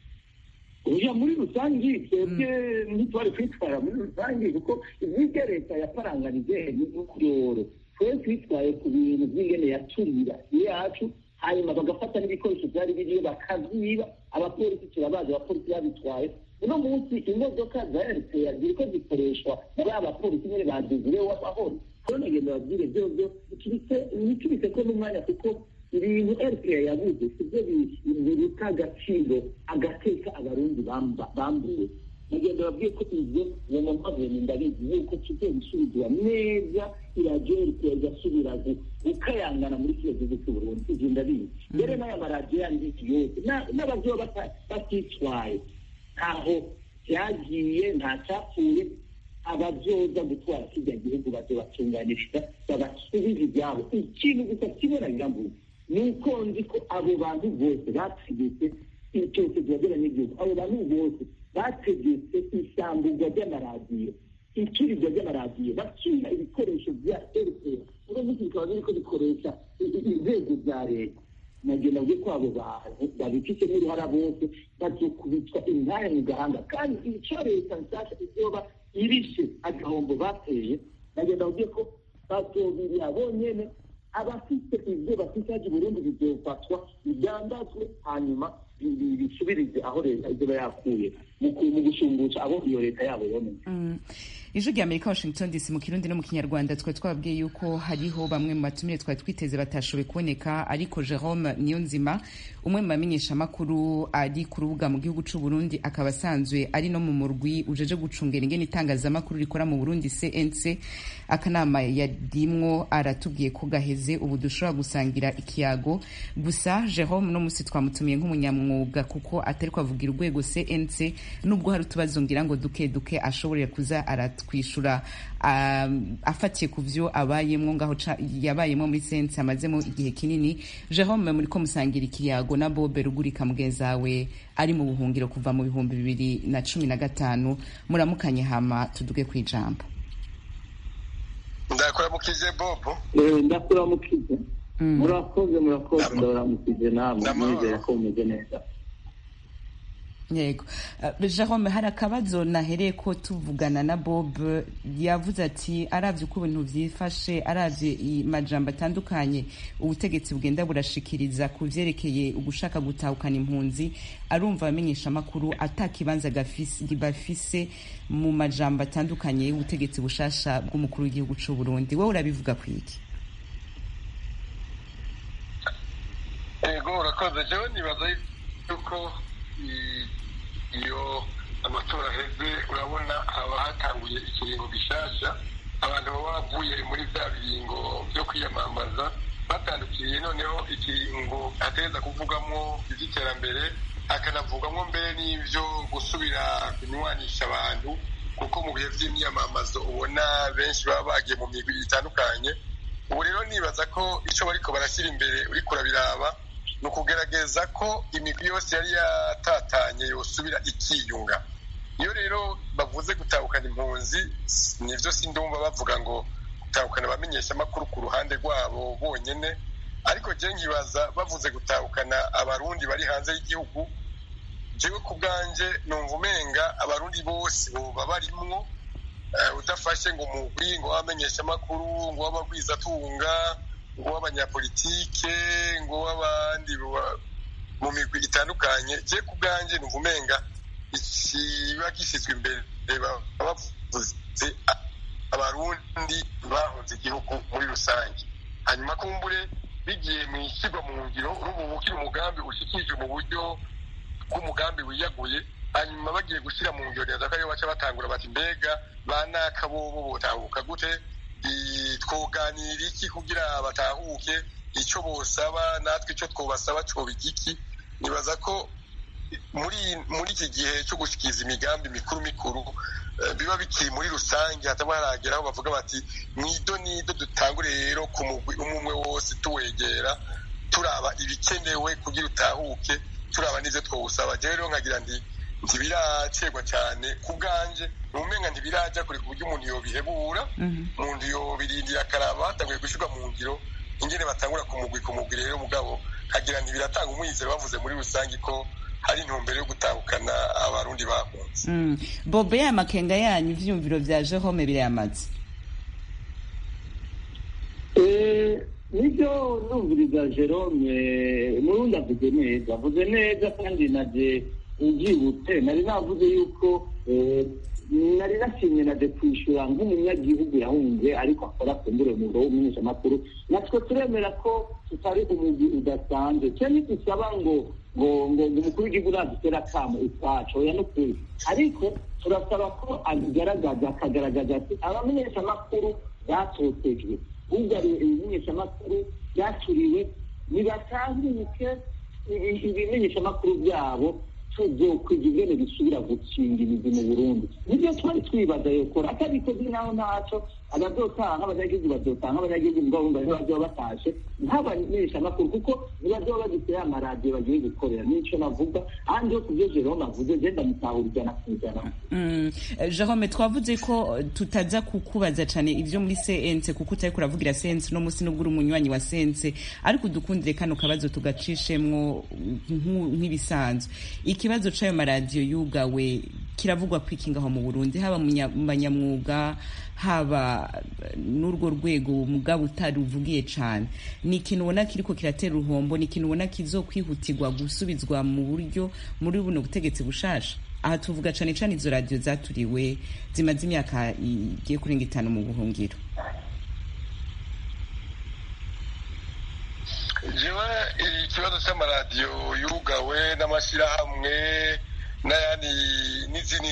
uja muri rusange twebwe ntitwari kwitwara muri rusange kuko ibyo leta yaparanganije n'ukuyoro twe twitwaye ku bintu by'ingene yaturira yacu hanyuma bagafata n'ibikoresho byari biriyo bakavyiba abapolisi turabazi abapolisi babitwaye uno munsi imodoka za rpa ziriko zikoreshwa muri abapolisi nyene baduzireho amahoro rero nagenda babwire vyovyo ntitubise ko n'umwanya kuko ibintu rpa yabuze sibyo biruta agaciro agateka abarundi bambuwe nagenda babwiye ko ibyo uwo mumaveni ndabizi yuko kigiye gusubizwa neza iradiyo rpa igasubira gukayangana muri kino gihugu cy'uburundi ibyo ndabizi mbere n'aya maradiyo yandi yose n'abazoba batitwaye ntaho byagiye nta cyapfuye abazoza gutwara kirya gihugu bazobatunganiriza babasubiza ibyabo ikintu gusa kimwe birambuye ni uko nzi ko abo bantu bose bategetse icyose byagera n'igihugu abo bantu bose bategetse isambugwa ry'amaradiyo icurirwa ry'amaradiyo bacyura ibikoresho bya rpa uno munsi bikaba biriko bikoresha inzego za leta nagenda bwe ko abo bantu babifitemo uruhara bose bazokubitwa intaya mu gahanga kandi icyo leta nshyashya izoba irishe agahombo bateye nagenda bwe ko bazobirira bonyene abafite ibyo bafite haje Burundi bizofatwa bidandazwe hanyuma bisubirize aho leta izoba yakuye mu gushungusha abo iyo leta yabo yoneye ijwi rya amerika washington dc mu kirundi no mu kinyarwanda twari twababwiye yuko hariho bamwe mu batumire twari twiteze batashoboye kuboneka ariko jerome niyonzima umwe mu bamenyeshamakuru ari ku rubuga mu gihugu c'u burundi akaba asanzwe ari no mu murwi ujeje gucungera ingene itangazamakuru rikora mu burundi cnc akanama yarimwo aratubwiye ko gaheze ubu dushobora gusangira ikiyago gusa jerome no musi twamutumiye nk'umunyamwuga kuko atari kwavugira urwego cnc nubwo hari utubazo ngira ngo duke duke ashoborera kuza aratwishura um, afatiye ku vyo abayemwo ngaho ca- yabayemwo muri cnc amazemo igihe kinini jerome muriko musangira ikiyago na bobe rugurika mugenzawe ari mu buhungiro kuva mu bihumbi bibiri na cumi na gatanu muramukanye hama tuduge kwijambo ndakuramukije bobo Eh, ndakuramukize Mm. murakoze murakoze Ndama- ndabaramukije namwe Ndamahoro. nizera ko mumeze neza yego Uh, jerome hari akabazo nahereye ko tuvugana na bob yavuze ati aravye uko ibintu vyifashe aravye amajambo atandukanye ubutegetsi bugenda burashikiriza ku vyerekeye ugushaka gutahukana impunzi arumva abamenyesha amakuru ata kibanza gafise- bafise mu majambo atandukanye y'ubutegetsi bushasha bw'umukuru w'igihugu c'u burundi wowe urabivuga kwiki ego urakoze jewe nibaza yuko i- iyo amatora aheze urabona haba hatanguye ikiringo gishasha abantu baba bavuye muri bya biringo byo kwiyamamaza batandukiriye noneho ikiringo ateza kuvugamo iby'iterambere akanavugamo mbere n'ibyo gusubira kunywanisha abantu kuko mu bihe by'imyamamazo ubona benshi baba bagiye mu migwi itandukanye ubu rero nibaza ko icyo bariko barashyira imbere uriko urabiraba ni ukugerageza ko imigwi yose yari yatatanye yosubira ikiyunga iyo rero bavuze gutahukana impunzi nivyo sindumva bavuga ngo gutahukana abamenyeshamakuru ku ruhande rwabo bonyene ariko je nkibaza bavuze gutahukana abarundi bari hanze y'igihugu jewe ku bwanje numva umenga abarundi bose boba barimwo eh, udafashe ngo umugwi ngo w'abamenyeshamakuru ngo w'abagwizatunga ngo w'abanyapolitike ngo w'abandi ba- mu migwi itandukanye je ku bwanje numva umenga ikiba gishyizwe imbere baba bavuze a- abarundi bahunze igihugu muri rusange hanyuma kumbure bigiye mu ishyirwa mu ngiro urumva uba ukiri umugambi ushikije mu buryo bw'umugambi wiyaguye hanyuma bagiye gushyira mu ngiro neza ko ariyo baca batangura bati mbega ba naka bobo botahuka gute I- twoganira iki kugira batahuke icyo bosaba natwe icyo twobasaba cyoba igiki nibaza ko muri muri iki gihe cyo gushikiza imigambi mikuru mikuru eh, biba bikiri muri rusange hataba haragera aho bavuga bati mwido nido dutangure rero ku mugwi umwe umwe wose tuwegera turaba ibikenewe kugira utahuke turaba n'ivyo twawusaba jewe rero nkagira ndi ntibiracegwa cyane ku bwanje numenga ntibiraja kure ku buryo umuntu yobihebura umuntu yobirindira akaraba hatanguye gushyirwa mu ngiro ingene batangura ku mugwi ku mugwi rero mugabo kagira ntibiratanga umwizero bavuze muri rusange ko hari intumbero yo gutahukana abarundi bahunze Mm. bobe ya makenga yanyu ivyumviro vya jerome birayamaze Eh, nibyo numviriza jerome murundi avuze neza avuze neza kandi naje ubyibutse nari navuze yuko eh, nari nashimye naje kwishyura nk'umunyagihugu yahunze ariko akora kumbure umwuga w'umumenyeshamakuru natwe turemera ko tutari umugwi udasanzwe cyo ntitusaba ngo ngo ngo ngo umukuru w'igihugu nadutera akamo utwacu oya n'ukuri ariko turasaba ko abigaragaza akagaragaza ati abamenyeshamakuru batotejwe bugariwe ibimenyeshamakuru byakiriwe nibatanguke ibi- ibimenyeshamakuru byabo tuzokwiga ingene bisubira gukinga imizi mu burundi nibyo twari twibaza yokora atabikoze naho ntaco abazotaha abanyagihugu bazotaha abanyagihugu mugabo ntibazoba batashe nk'abamenyeshamakuru kuko ntibazoba bagifite ya maradiyo bagiye gukorera nico navuga ahandi yo kubyo jerome avuze genda mutahura ijana ku ijana Mm. Eh, jerome twavuze ko eh, tutaza kukubaza cane ivyo muri cnc kuko utariko uravugira cnc no musi nubwo uri umunywanyi wa cnc ariko udukundire kano kabazo tugacishemwo nku- nk'ibisanzwe ikibazo c'ayo maradiyo yugawe kiravugwa kwiki ngaho mu burundi haba mu nya- mu banyamwuga haba eh, n'urwo rwego mugabo utaruvugiye cane ni ikintu ubona kiriko kiratera uruhombo ni ikintu ubona kizokwihutirwa gusubizwa mu buryo muri buno butegetsi bushasha aha tuvuga cane cane izo radiyo zaturiwe zimaze imyaka igiye kurenga itanu mu buhungiro jewe ikibazo cy'amaradiyo yugawe n'amashyirahamwe n'ayandi n'izindi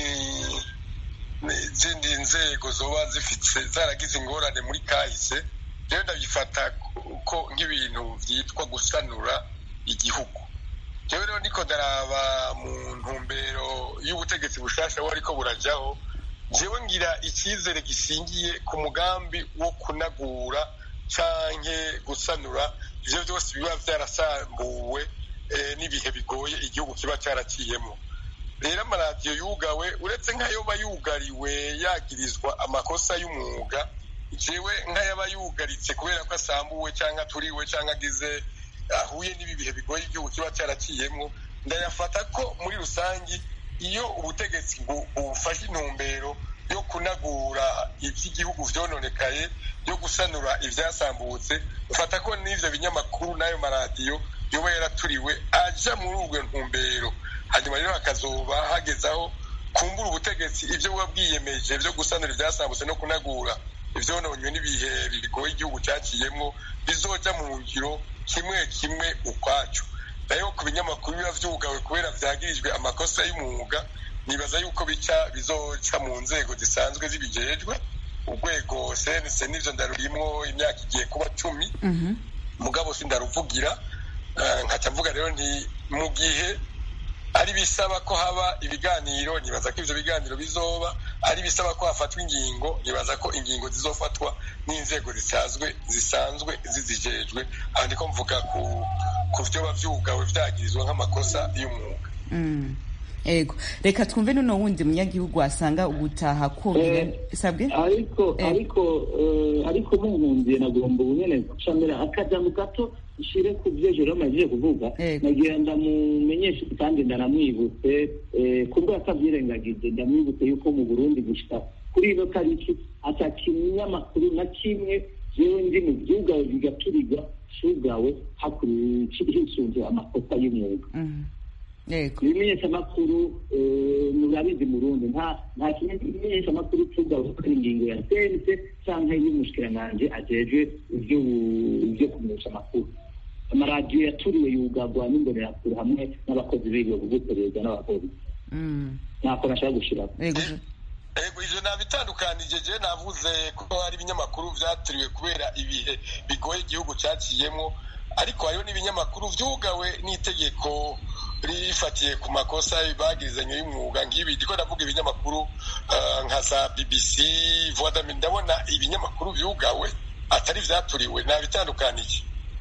n'izindi nzego zoba zifite zaragize ingorane muri kahise rero ndabifata ko nk'ibintu byitwa gusanura igihugu jewe rero niko ndaraba mu ntumbero y'ubutegetsi bushasha wo ariko burajyaho jewe ngira icyizere gishingiye ku mugambi wo kunagura canke gusanura ivyo byose biba byarasambuwe n'ibihe bigoye igihugu kiba cyaraciyemo rero amaradiyo yugawe uretse nk'ayoba yugariwe yagirizwa amakosa y'umwuga jewe nk'ayaba yugaritse kubera ko asambuwe cyangwa aturiwe cyangwa agize ahuye n'ibi bihe bigoye igihugu kiba cyaraciyemo ndayafata ko muri rusange iyo ubutegetsi bufashe intumbero yo kunagura iby'igihugu vyononekaye yo gusanura ivyasambutse ufata ko n'ivyo binyamakuru n'ayo maradiyo yoba yaraturiwe aja muri ubwo ntumbero hanyuma rero hakazoba hagezaho kumbura ubutegetsi ibyo buba bwiyemeje byo gusanura ivyasambutse no kunagura ivyononywe n'ibihe bigoye igihugu cyaciyemwo bizoja mu ngiro kimwe kimwe ukwaco nayo ku binyamakuru biba vyugawe kubera vyagirijwe amakosa y'umwuga nibaza yuko bica bizoca mu nzego zisanzwe zibijejwe urwego cnc n'ivyo ndarurimwo imyaka igiye kuba cumi mugabo sindaruvugira nkaca mvuga rero nti mu gihe ari bisaba ko haba ibiganiro nibaza ko ivyo biganiro bizoba ari bisaba ko hafatwa ingingo nibaza ko ingingo zizofatwa n'inzego zisanzwe zisanzwe zizijejwe aha ndiko mvuga ku ku vyoba vyugawe vyagirizwa nk'amakosa y'umwuga ego reka twumve noneho wundi munyagihugu asanga ugutaha kogera sabwe ariko ariko ariko munkundiye nagomba ubunyene gucamira akajambo gato ishire ku byo Jerome agiye kuvuga nagira ndamumenyeshe kandi ndaramwibutse kubwo atabyirengagije ndamwibutse yuko mu Burundi gushika kuri ino tariki ata kinyamakuru na kimwe jewe ndi mu vyugawe bigaturiga cugawe hisunze amakosa y'umwuga ibimenyeshamakuru murabizi mu rundi nta nta kimenyeshamakuru cugawe kuko ingingo ya sense canke y'umushikiranganji ajejwe ivyo kumenyesha amakuru amaradiyo yaturiwe yugarwa n'imbonerakure hamwe n'abakozi b'ibigo kuguperereza n'abapolisi ntako nashaka gushirako ego ivyo nabitandukanije je navuze ko hari ibinyamakuru vyaturiwe kubera ibihe bigoye igihugu caciyemwo ariko hariho n'ibinyamakuru vyugawe n'itegeko rifatiye ku makosa bagirizanye y'umwuga nk'ibi ndiko ndavuga ibinyamakuru nka za bbc voix ndabona ibinyamakuru vyugawe atari vyaturiwe nabitandukanije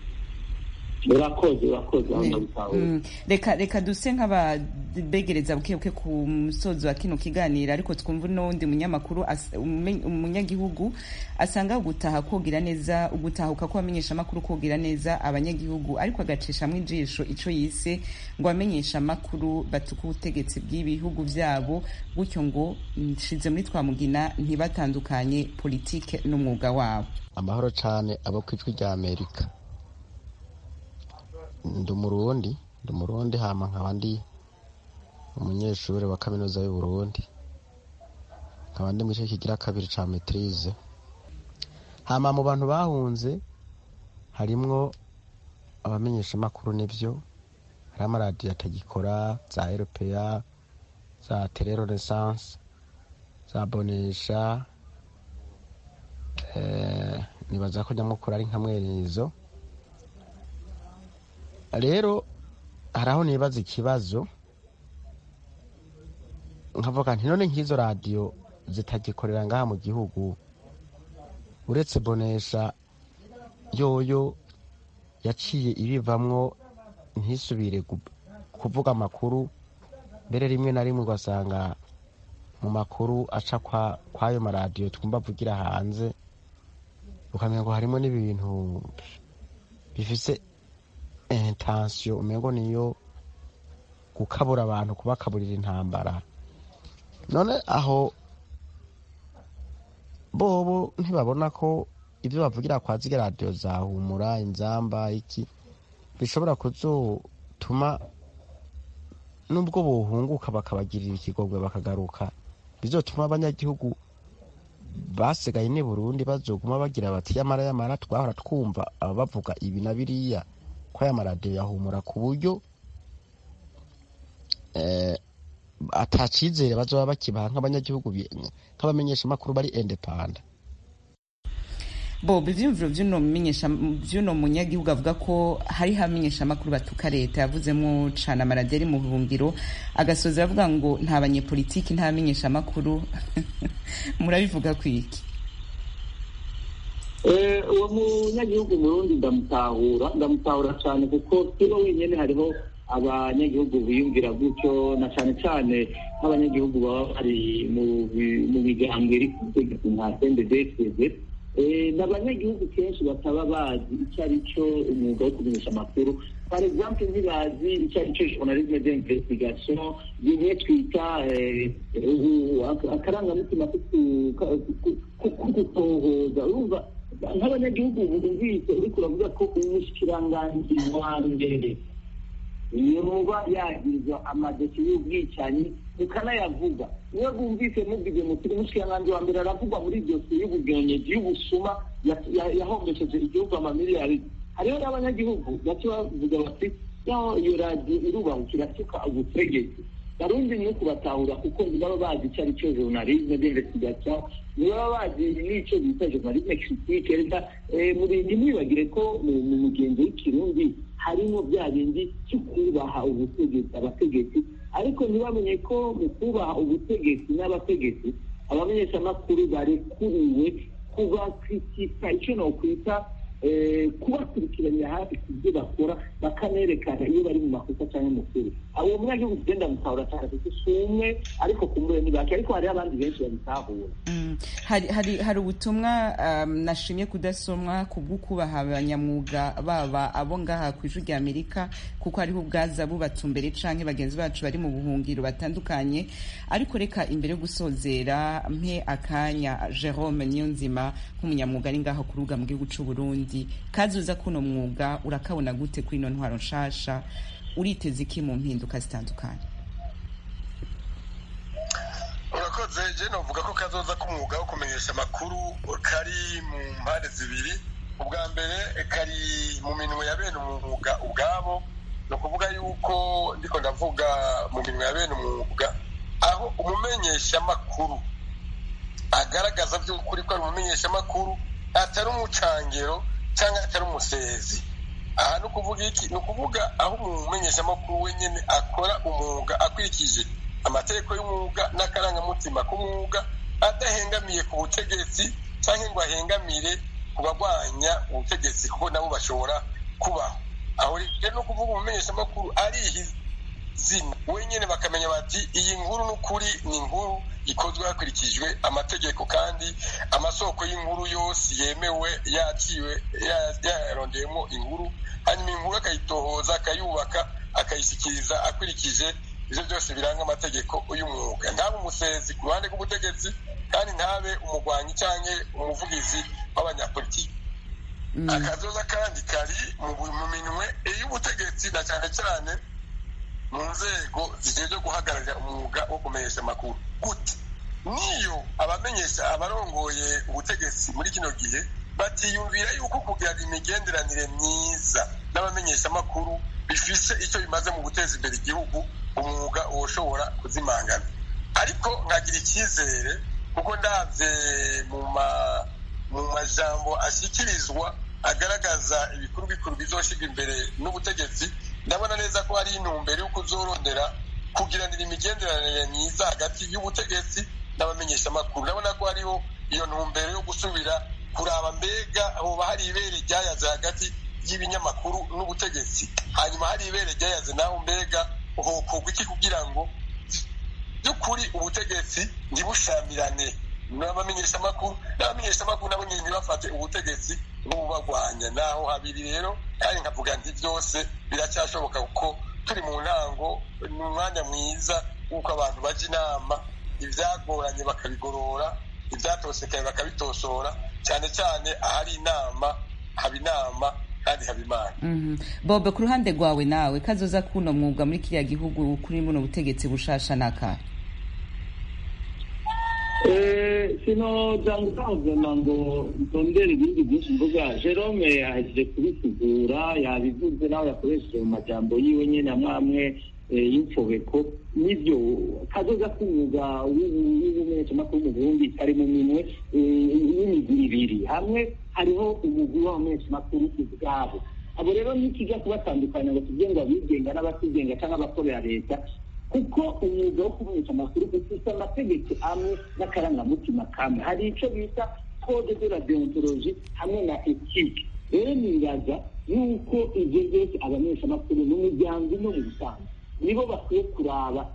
urakoze urakoze reka reka duse nk'ababegereza bukebuke ku musozo wa kino kiganiro ariko twumva n'uwundi munyamakuru umunyagihugu asanga gutaha kogira neza ugutahuka ko bamenyesha amakuru kogira neza abanyagihugu ariko agacishamo ijisho ico yise ngo abamenyesha amakuru batuka ubutegetsi bw'ibihugu vyabo gutyo ngo nshize muri twamugina ntibatandukanye politike n'umwuga wabo amahoro cane abo kwijwi rya amerika ndi umurundi ndi umurundi hama nkaba ndi umunyeshuri wa kaminuza y'uburundi nkaba ndi mu gice kigira kabiri ca metirize hama mu bantu bahunze harimwo abamenyeshamakuru nivyo hariho amaradiyo atagikora za eropeya za telerenaissance za bonesha eh, nibaza ko nyamukuru ari nka mwerezo rero hari aho nibaza ikibazo nkavuga nti none nk'izo radiyo zitagikorera ngaha mu gihugu uretse bonesha yoyo yaciye ibivamwo ntisubire kuvuga amakuru mbere rimwe na rimwe ugasanga mu makuru aca kw'ayo maradiyo twumva avugira hanze ukamenya ngo harimo n'ibintu bifise intensiyo umengo niyo gukabura abantu kubakaburira intambara none aho bobo ntibabona ko ibyo bavugira kwa zige radiyo zahumura inzamba iki bishobora kuzotuma nubwo bohunguka bakabagirira ikigongwe bakagaruka bizotuma abanyagihugu basigaye ni burundi bazoguma bagira bati yamara yamara twahora twumva aba bavuga ibi na biriya ko aya maradiyo yahumura ku buryo atacizere bazoba bakibaha nk'abanyagihugu nk'abamenyesha amakuru bari indepanda bob ivyumviro vy'uno menyesha vy'uno munyagihugu avuga ko hari hamenyesha amakuru batuka leta yavuzemwo cane amaradiyo ari mu buhungiro agasoza avuga ngo nta banyepolitiki nta bamenyesha amakuru murabivuga kwiki uwo munyagihugu murundi ndamutahura ndamutahura cyane kuko sibo wenyine hariho abanyagihugu biyumvira gutyo na cyane cyane nk'abanyagihugu baba bari mu miryango iri ku butegetsi nka sendedefeze ni abanyagihugu kenshi bataba bazi icyo ari cyo umwuga wo kumenyesha amakuru par exemple ntibazi icyo ari cyo journalisme d'investigation bimwe twita akarangamutima ko gutohoza urumva nk'abanyagihugu bumvise uriko uravuga ko umushikiranganji wa mbere yoba yagirizwa amadosiye y'ubwicanyi mukanayavuga niyo bwumvise mubwize muti umushikiranganji wa mbere aravugwa muri dosiye y'ubugenyeji y'ubusuma yahombesheje igihugu amamiliyari hariho n'abanyagihugu baca bavuga bati iyo radiyo irubahukira tuka ubutegetsi barundi ni kubatahura kuko ntibaba bazi icyo ari cyo journalisme d'investigation ntibaba bazi n'icyo bita journalisme critique reka ntimwibagire ko mu mugenzi w'ikirundi harimo bya bindi cyo kubaha ubutegetsi abategetsi ariko ntibamenye ko mu kubaha ubutegetsi n'abategetsi abamenyeshamakuru barekuriwe kubakritika icyo nokwita kubakurikiranira hafi ku byo bakora bakanerekana iyo bari mu makosa cyangwa mukuru uwo munyagihugu tugenda mutahura cyane kuko si umwe ariko kumbuye ni bake ariko hariho abandi benshi babitahura hari ubutumwa nashimye kudasomwa ku bw'ukubaha abanyamwuga baba abo ngaha ku ijwi rya amerika kuko hariho ubwaza bubatumbere canke bagenzi bacu bari mu buhungiro batandukanye ariko reka imbere yo gusozera mpe akanya jerome niyonzima nk'umunyamwuga ari ngaho ku rubuga mu gihugu c'u burundi kazuza kuno mwuga urakabona gute kuri ino ntwaro nshasha uriteze iki mu mpinduka zitandukanye urakoze je novuga ko kazoza k'umwuga wo kumenyesha amakuru kari mu mpande zibiri ubwa mbere kari mu minwe ya bene umwuga ubwabo ni ukuvuga yuko ndiko ndavuga mu minwe ya bene umwuga aho umumenyeshamakuru agaragaza by'ukuri ko ari umumenyeshamakuru atari umucangero cyangwa atari umusezi aha ni ukuvuga iki ni ukuvuga aho umumenyeshamakuru wenyine akora umwuga akurikije amategeko y'umwuga n'akarangamutima k'umwuga adahengamiye ku butegetsi cyangwa ngo ahengamire ku barwanya ubutegetsi kuko nabo bashobora kubaho aho rero ni ukuvuga umumenyeshamakuru arihizina wenyine bakamenya bati iyi nkuru n'ukuri ni inkuru ikozwe hakurikijwe amategeko kandi amasoko y'inkuru yose yemewe yaciwe yarondeyemo inkuru hanyuma inkuru akayitohoza akayubaka akayishyikiriza akurikije ibyo byose biranga amategeko y'umwuga ntabe umusezi ku ruhande rw'ubutegetsi kandi ntabe umugwanyi cyangwa umuvugizi w'abanyapolitiki akazoza kandi kari mu minwe y'ubutegetsi na cyane cyane mu nzego zigejwe guhagararira umwuga wo kumenyesha amakuru gute niyo abamenyesha abarongoye ubutegetsi muri kino gihe batiyumvira yuko kugira imigenderanire myiza n'abamenyesha amakuru bifise icyo bimaze mu guteza imbere igihugu umwuga ushobora kuzimangana ariko nkagira icyizere kuko ndabye mu majambo ashyikirizwa agaragaza ibikuru bikuru bizoshyirwa imbere n'ubutegetsi ndabona neza ko hari intumbero yo kuzorondera kugiranira imigenderanire myiza hagati y'ubutegetsi n'abamenyeshamakuru ndabona ko hariho iyo ntumbero yo gusubira kuraba mbega hoba hari ibere ryayaze hagati y'ibinyamakuru n'ubutegetsi hanyuma hari ibere ryayaze naho mbega hokorwa iki kugira ngo by'ukuri ubutegetsi ntibushamirane n'abamenyeshamakuru n'abamenyeshamakuru nabo nyine ntibafate ubutegetsi nk'ububarwanya naho habiri rero kandi nkavuga nti byose biracyashoboka kuko turi mu ntango ni umwanya mwiza w'uko abantu bajya inama ibyagoranye bakabigorora ibyatosekaye bakabitosora cyane cyane ahari inama haba inama kandi haba imana bobe ku ruhande rwawe nawe kazoza kuno mwuga muri kiriya gihugu kuri buno butegetsi bushasha n'akahe sinoza ngutangana ngo ntondere ibindi byinshi mvuga jerome ahejeje kubisigura yabivuze nawe yakoresheje mu majambo yiwe nyine amwe amwe y'imfobeko nibyo kazoza k'umwuga w'ubumenyeshamakuru mu burundi kari mu minwe y'imigwi ibiri hamwe hariho umugwi w'abamenyeshamakuru ubwabo abo rero nikijya kubatandukanya ngo tuvuge ngo abigenga n'abatigenga cyangwa abakorera leta kuko umwuga wo kumenyesha amakuru ufite amategeko amwe n'akarangamutima kamwe hari icyo bita code de la deontologie hamwe na ethique rero nibaza yuko ibyo byose abamenyeshamakuru mu miryango no mu busanzwe nibo bakwiye kuraba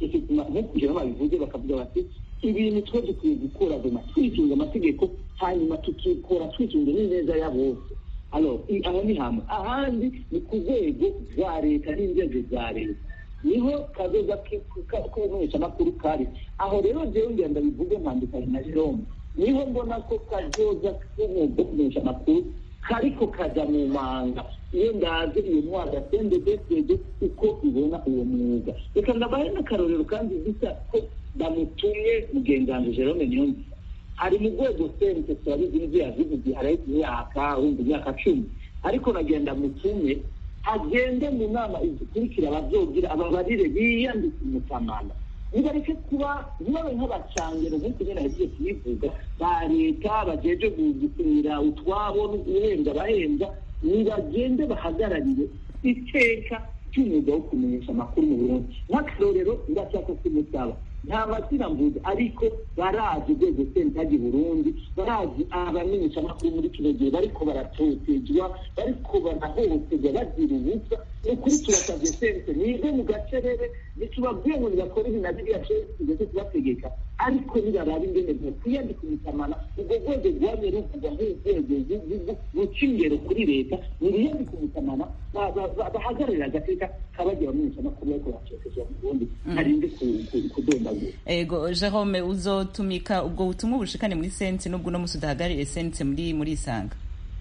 nko kugira babivuze bakavuga bati ibintu twe dukwiye gukora doma twisunga amategeko hanyuma tukikora twisunze n'ineza ya bose aho ni hamwe ahandi ni ku rwego rwa leta n'inzego za leta niho kazoza k'ubumenyeshamakuru kari aho rero jewe ngira ndabivuge ntandukanye na jerome niho mbona ko kazoza k'umwuga wo kumenyesha amakuru kariko kaja mu manga iyo ndaze iyo mwaka sendedesede uko ibona uwo mwuga reka ndabahe n'akarorero kandi bisa ko bamutumye mugenzi jerome niyonzi ari mu rwego sente turabizi n'ibyo yazivugiye hariho imyaka wumva imyaka cumi ariko nagenda mutume agende mu nama izikurikira ababyogira ababarire biyandike umutamana nibareke kuba ntibabe nk'abacangero nk'uko nyine yagiye kubivuga ba leta bajeje gusinyira utwabo no guhembwa abahembwa nibagende bahagararire iteka ry'umwuga wo kumenyesha amakuru mu burundi nk'akarorero ndashaka kumusaba nta mazina mvuze ariko barazi urwego sentagi burundi barazi abamenyesha amakuru muri kino gihe bariko baratotezwa bariko barahohoterwa bazira ubusa ni ukuri turasabye sente nive mu gacerere ntitubabwiye ngo nibakore ibi na biriya tugeze kubategeka ariko nibarabe ingene bokwiyandika umutamana ubwo rwego rwamye ruvugwa nk'urwego ruca ingero kuri leta nibiyandika umutamana bahagararira agateka kabagira abamenyesha amakuru bariko baratotezwa mu burundi harinde kudonda ego jerome uzotumika ubwo butumwa bushikane muri sense nubwo uno musi udahagarariye sense muri muri isanga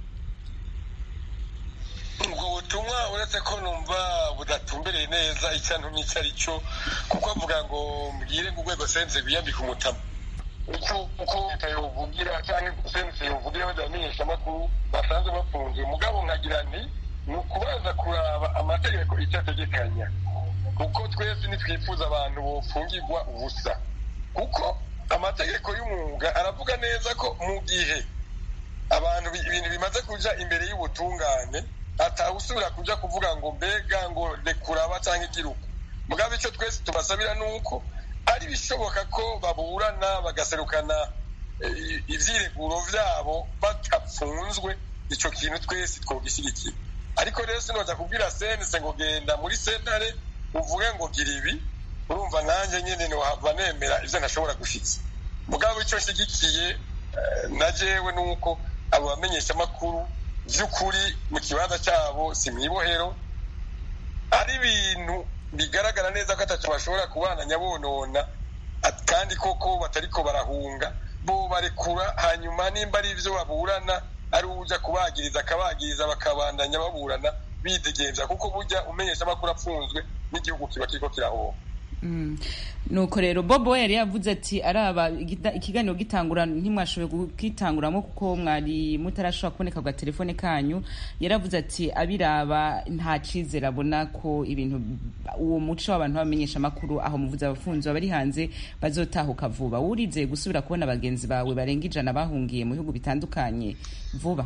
ubwo butumwa uretse ko numva budatumbereye neza icyo ntumye icyo ari cyo kuko avuga ngo mbwire ngo urwego sense rwiyambika umutama uko leta yovugira cyangwa sense yovugira badamenyesha amakuru basanzwe bafunze umugabo nkagira nti ni ukubaza kuraba amategeko icyo ategekanya kuko twese ntitwifuza abantu bofungirwa ubusa kuko amategeko y'umwuga aravuga neza ko mu gihe abantu ibintu bimaze kuja imbere y'ubutungane atawusubira kuja kuvuga ngo mbega ngo rekuraba cyangwa igiruka mugabo icyo twese tubasabira ni uko ari bishoboka ko baburana bagaserukana ivyireguro vyabo batapfunzwe ico kintu twese twogishyigikira ariko rero sinoza kubwira sense ngo genda muri sentare uvuge ngo gira ibi urumva nanjye nyine ntiwahava nemera ibyo ntashobora gushyitsa mugabo icyo nshyigikiye na jewe ni uko abo bamenyeshamakuru by'ukuri mu kibanza cyabo si mu ibohero ari ibintu bigaragara neza ko atatu bashobora kubana nyabonona kandi koko batariko barahunga bo barekura hanyuma nimba ari ibyo baburana ari ujya kubagiriza akabagiriza bakabandanya baburana bidegenza kuko burya umenyesha amakuru apfunzwe n'igihugu kiba kiriko kirahomba nuko rero bobo yari yavuze ati araba ikiganiro gitangura ntimwashoboye kukitanguramo kuko mwari mutarashobora kuboneka ku gatelefone kanyu yaravuze ati abiraba nta cyizere abona ko ibintu uwo muco w'abantu bamenyesha amakuru aho muvuze abafunzi bari hanze bazotahuka vuba wurizeye gusubira kubona bagenzi bawe barenga ijana bahungiye mu bihugu bitandukanye vuba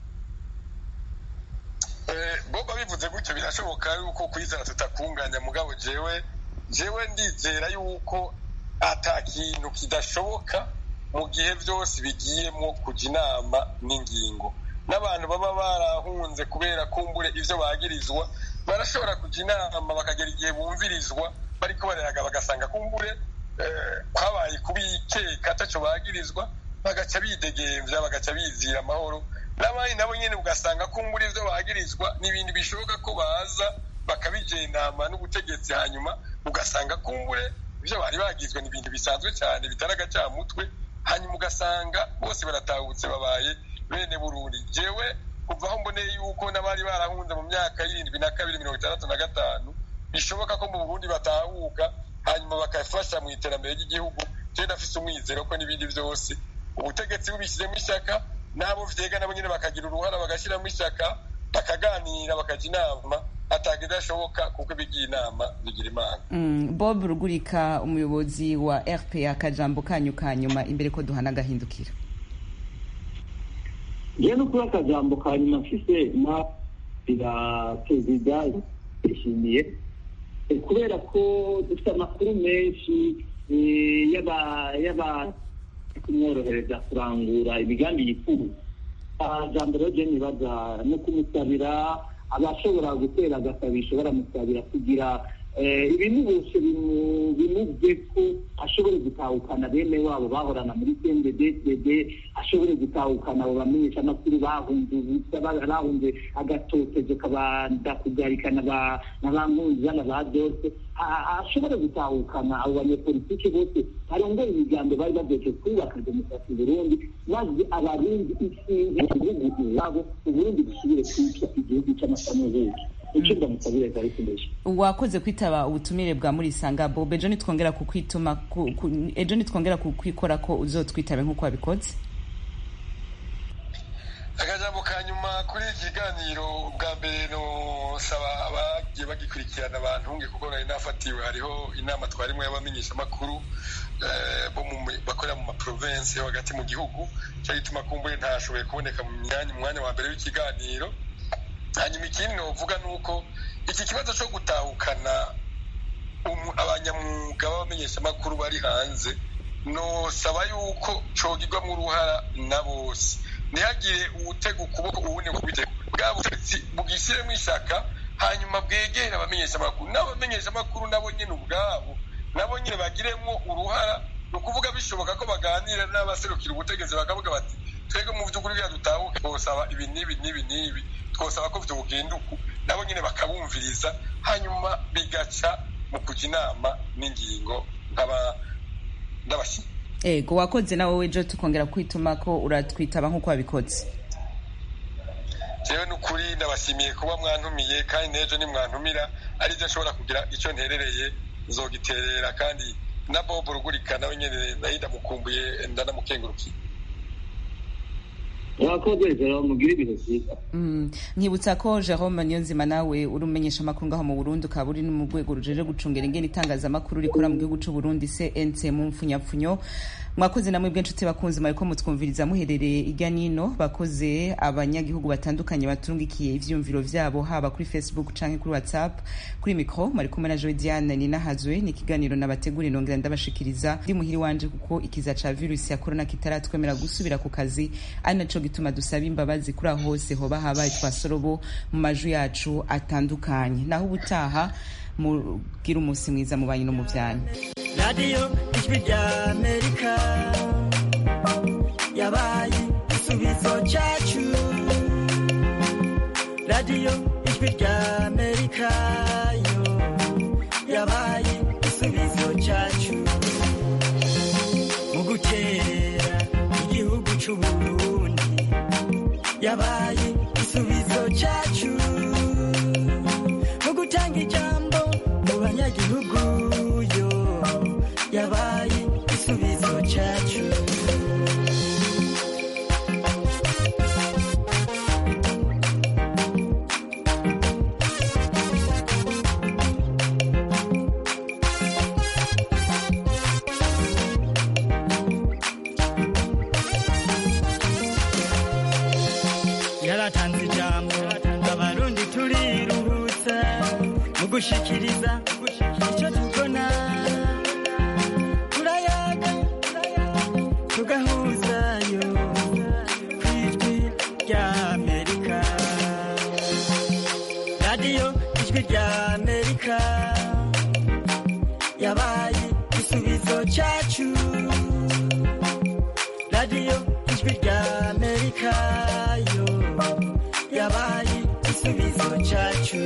boba bivuze gutyo birashoboka yuko kwizera tutakunganya mugabo jewe jewe ndizera yuko ata kintu kidashoboka mu gihe byose bigiyemo kujya inama n'ingingo n'abantu baba barahunze kubera kumbure ibyo bagirizwa barashobora kujya inama bakagera igihe bumvirizwa bariko barayaga bagasanga kumbure kwabaye kubikeka atacyo bagirizwa bagaca bidegemvya bagaca bizira amahoro n'abandi nabo nyine ugasanga kumbura ibyo bagirizwa n'ibindi bishoboka ko baza bakabijenama n'ubutegetsi hanyuma ugasanga kumbure ibyo bari bagizwe ni ibintu bisanzwe cyane bitari agacamutwe hanyuma ugasanga bose baratahutse babaye bene burundi jewe kuva aho mboneye yuko n'abari barahunze mu myaka y'irindwi na kabiri mirongo itandatu na gatanu bishoboka ko mu burundi batahuka hanyuma bakafasha mu iterambere ry'igihugu tugenda afise umwizero ko n'ibindi byose ubutegetsi bubishyizemo ishyaka n'abo vyega nabo nyine bakagira uruhara bagashyiramo ishyaka bakaganira bakajya inama ataga idashoboka kuko ibigiye inama bigira imana Mm, bob rugurika umuyobozi wa rpa akajambo kanyu ka nyuma imbere ko duhana agahindukira njyewe no kuba akajambo ka nyuma mfise na ira perezida yishimiye Eh, kubera ko dufite amakuru menshi eh, y'aba y'aba kumworohereza kurangura imigambi yifuza jambo rero je nibaza no kumusabira abashobora gutera agasabisho baramusabira kugira eh, ibintu bose bimu- bimuvye ko ashobore gutahukana bene wabo bahorana muri cnddd ashobore gutahukana abo bamenyesha amakuru bahunze ubusa ba- bahunze agatotezo kabanda kugarikana ba- na ba nkunzana ba byose ashobore gutahukana abo banyepolitiki bose barongera imigambo bari bageje kubaka demokarasi i burundi maze abarundi isinzi igihugu iwabo uburundi busubire kwitwa igihugu cy'amasamuhugu icyo ndamusabire zari kumeje wakoze kwitaba ubutumire bwa murisanga bob ejo nitwongera kukwituma ku- ku- ejo nitwongera kukwikora ko uzotwitabe nk'uko wabikoze akajambo ka nyuma kuri iki kiganiro bwa mbere nosaba abagiye bagikurikirana bantunge kuko nari nafatiwe hariho inama twarimwe y'abamenyeshamakuru eh, bo mu mi- bakorera mu maprovensi yo hagati mu gihugu cyo gituma kumbuye ntashoboye kuboneka mu myanya mu mwanya wa mbere w'ikiganiro hanyuma ikindi novuga ni uko iki kibazo cyo gutahukana umu- abanyamwuga b'abamenyeshamakuru bari hanze nosaba yuko cogirwamo uruhara na bose ntihagire uwutega ukuboko uwundi ngo kubitega bwa butegetsi bugishyiremo ishaka hanyuma bwegere abamenyeshamakuru n'abamenyeshamakuru nabo nyine ubwabo nabo nyine bagiremo uruhara ni ukuvuga bishoboka ko baganira n'abaserukira ubutegetsi bakavuga bati twebwe mu by'ukuri bya dutahuke twosaba ibi n'ibi n'ibi n'ibi twosaba ko byogenda uku nabo nyine bakabumviriza hanyuma bigaca mu kujya inama n'ingingo nk'aba n'abashyitsi ego wakoze nawe ejo tukongera kwituma ko uratwitaba nk'uko wabikoze jewe n'ukuri ndabashimiye kuba mwantumiye kandi n'ejo nimwantumira ari byo nshobora kugira icyo nterereye nzogiterera kandi na bobo rugurika nawe nyene nayo ndamukumbuye ndanamukengurukiye mwakoze rero mugire ibihe byiza Mm, nkibutsa ko jerome niyonzima nawe uri umenyesha amakuru ngaho mu burundi ukaba uri no mu rwego rujeje gucungera ingene itangazamakuru rikora mu gihugu c'u burundi cnc mu mpfunyapfunyo mwakoze namwe bw'inshuti bakunzi mwariko mutwumviriza muherereye irya nino bakoze abanyagihugu batandukanye baturungikiye ivyumviro vyabo haba kuri facebook canke kuri whatsapp kuri mikro mwari kumwe na joe diane ninahazwe ni ikiganiro nabategura inongera ndabashikiriza ndi muhiri wanje kuko ikiza ca virusi ya korona kitaratwemera gusubira ku kazi ari naco gituma dusaba imbabazi kuri aho hose hoba habaye twasorobo mu maju yacu atandukanye naho ubutaha mugira umunsi mwiza mu banyi no mu vyanyu radiyo ijwi rya amerika yabaye igisubizo cyacu radiyo ijwi rya amerika yo yabaye igisubizo cyacu mu gutera igihugu cy'u burundi yabaye igisubizo cyacu mu gutanga ijambo mu banyagihugu yo yabaye igisubizo cyacu yaratanze ijambo abarundi turiruhutsa mu gushikiriza icyo tubona turayaga tugahuzayo ku ijwi rya amerika radiyo ijwi rya amerika yabaye igisubizo cyacu radiyo ijwi rya amerika yo yabaye igisubizo cyacu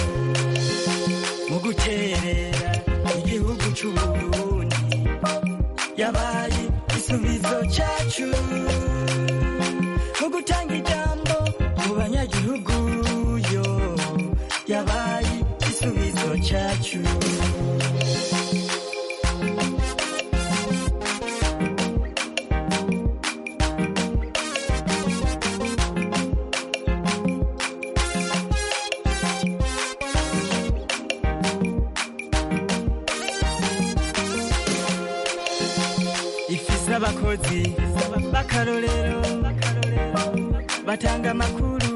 mu guterera igihugu cy'u burundi yabaye igisubizo cyacu mu gutanga ijambo mu banya abakozi b'akarorero batanga amakuru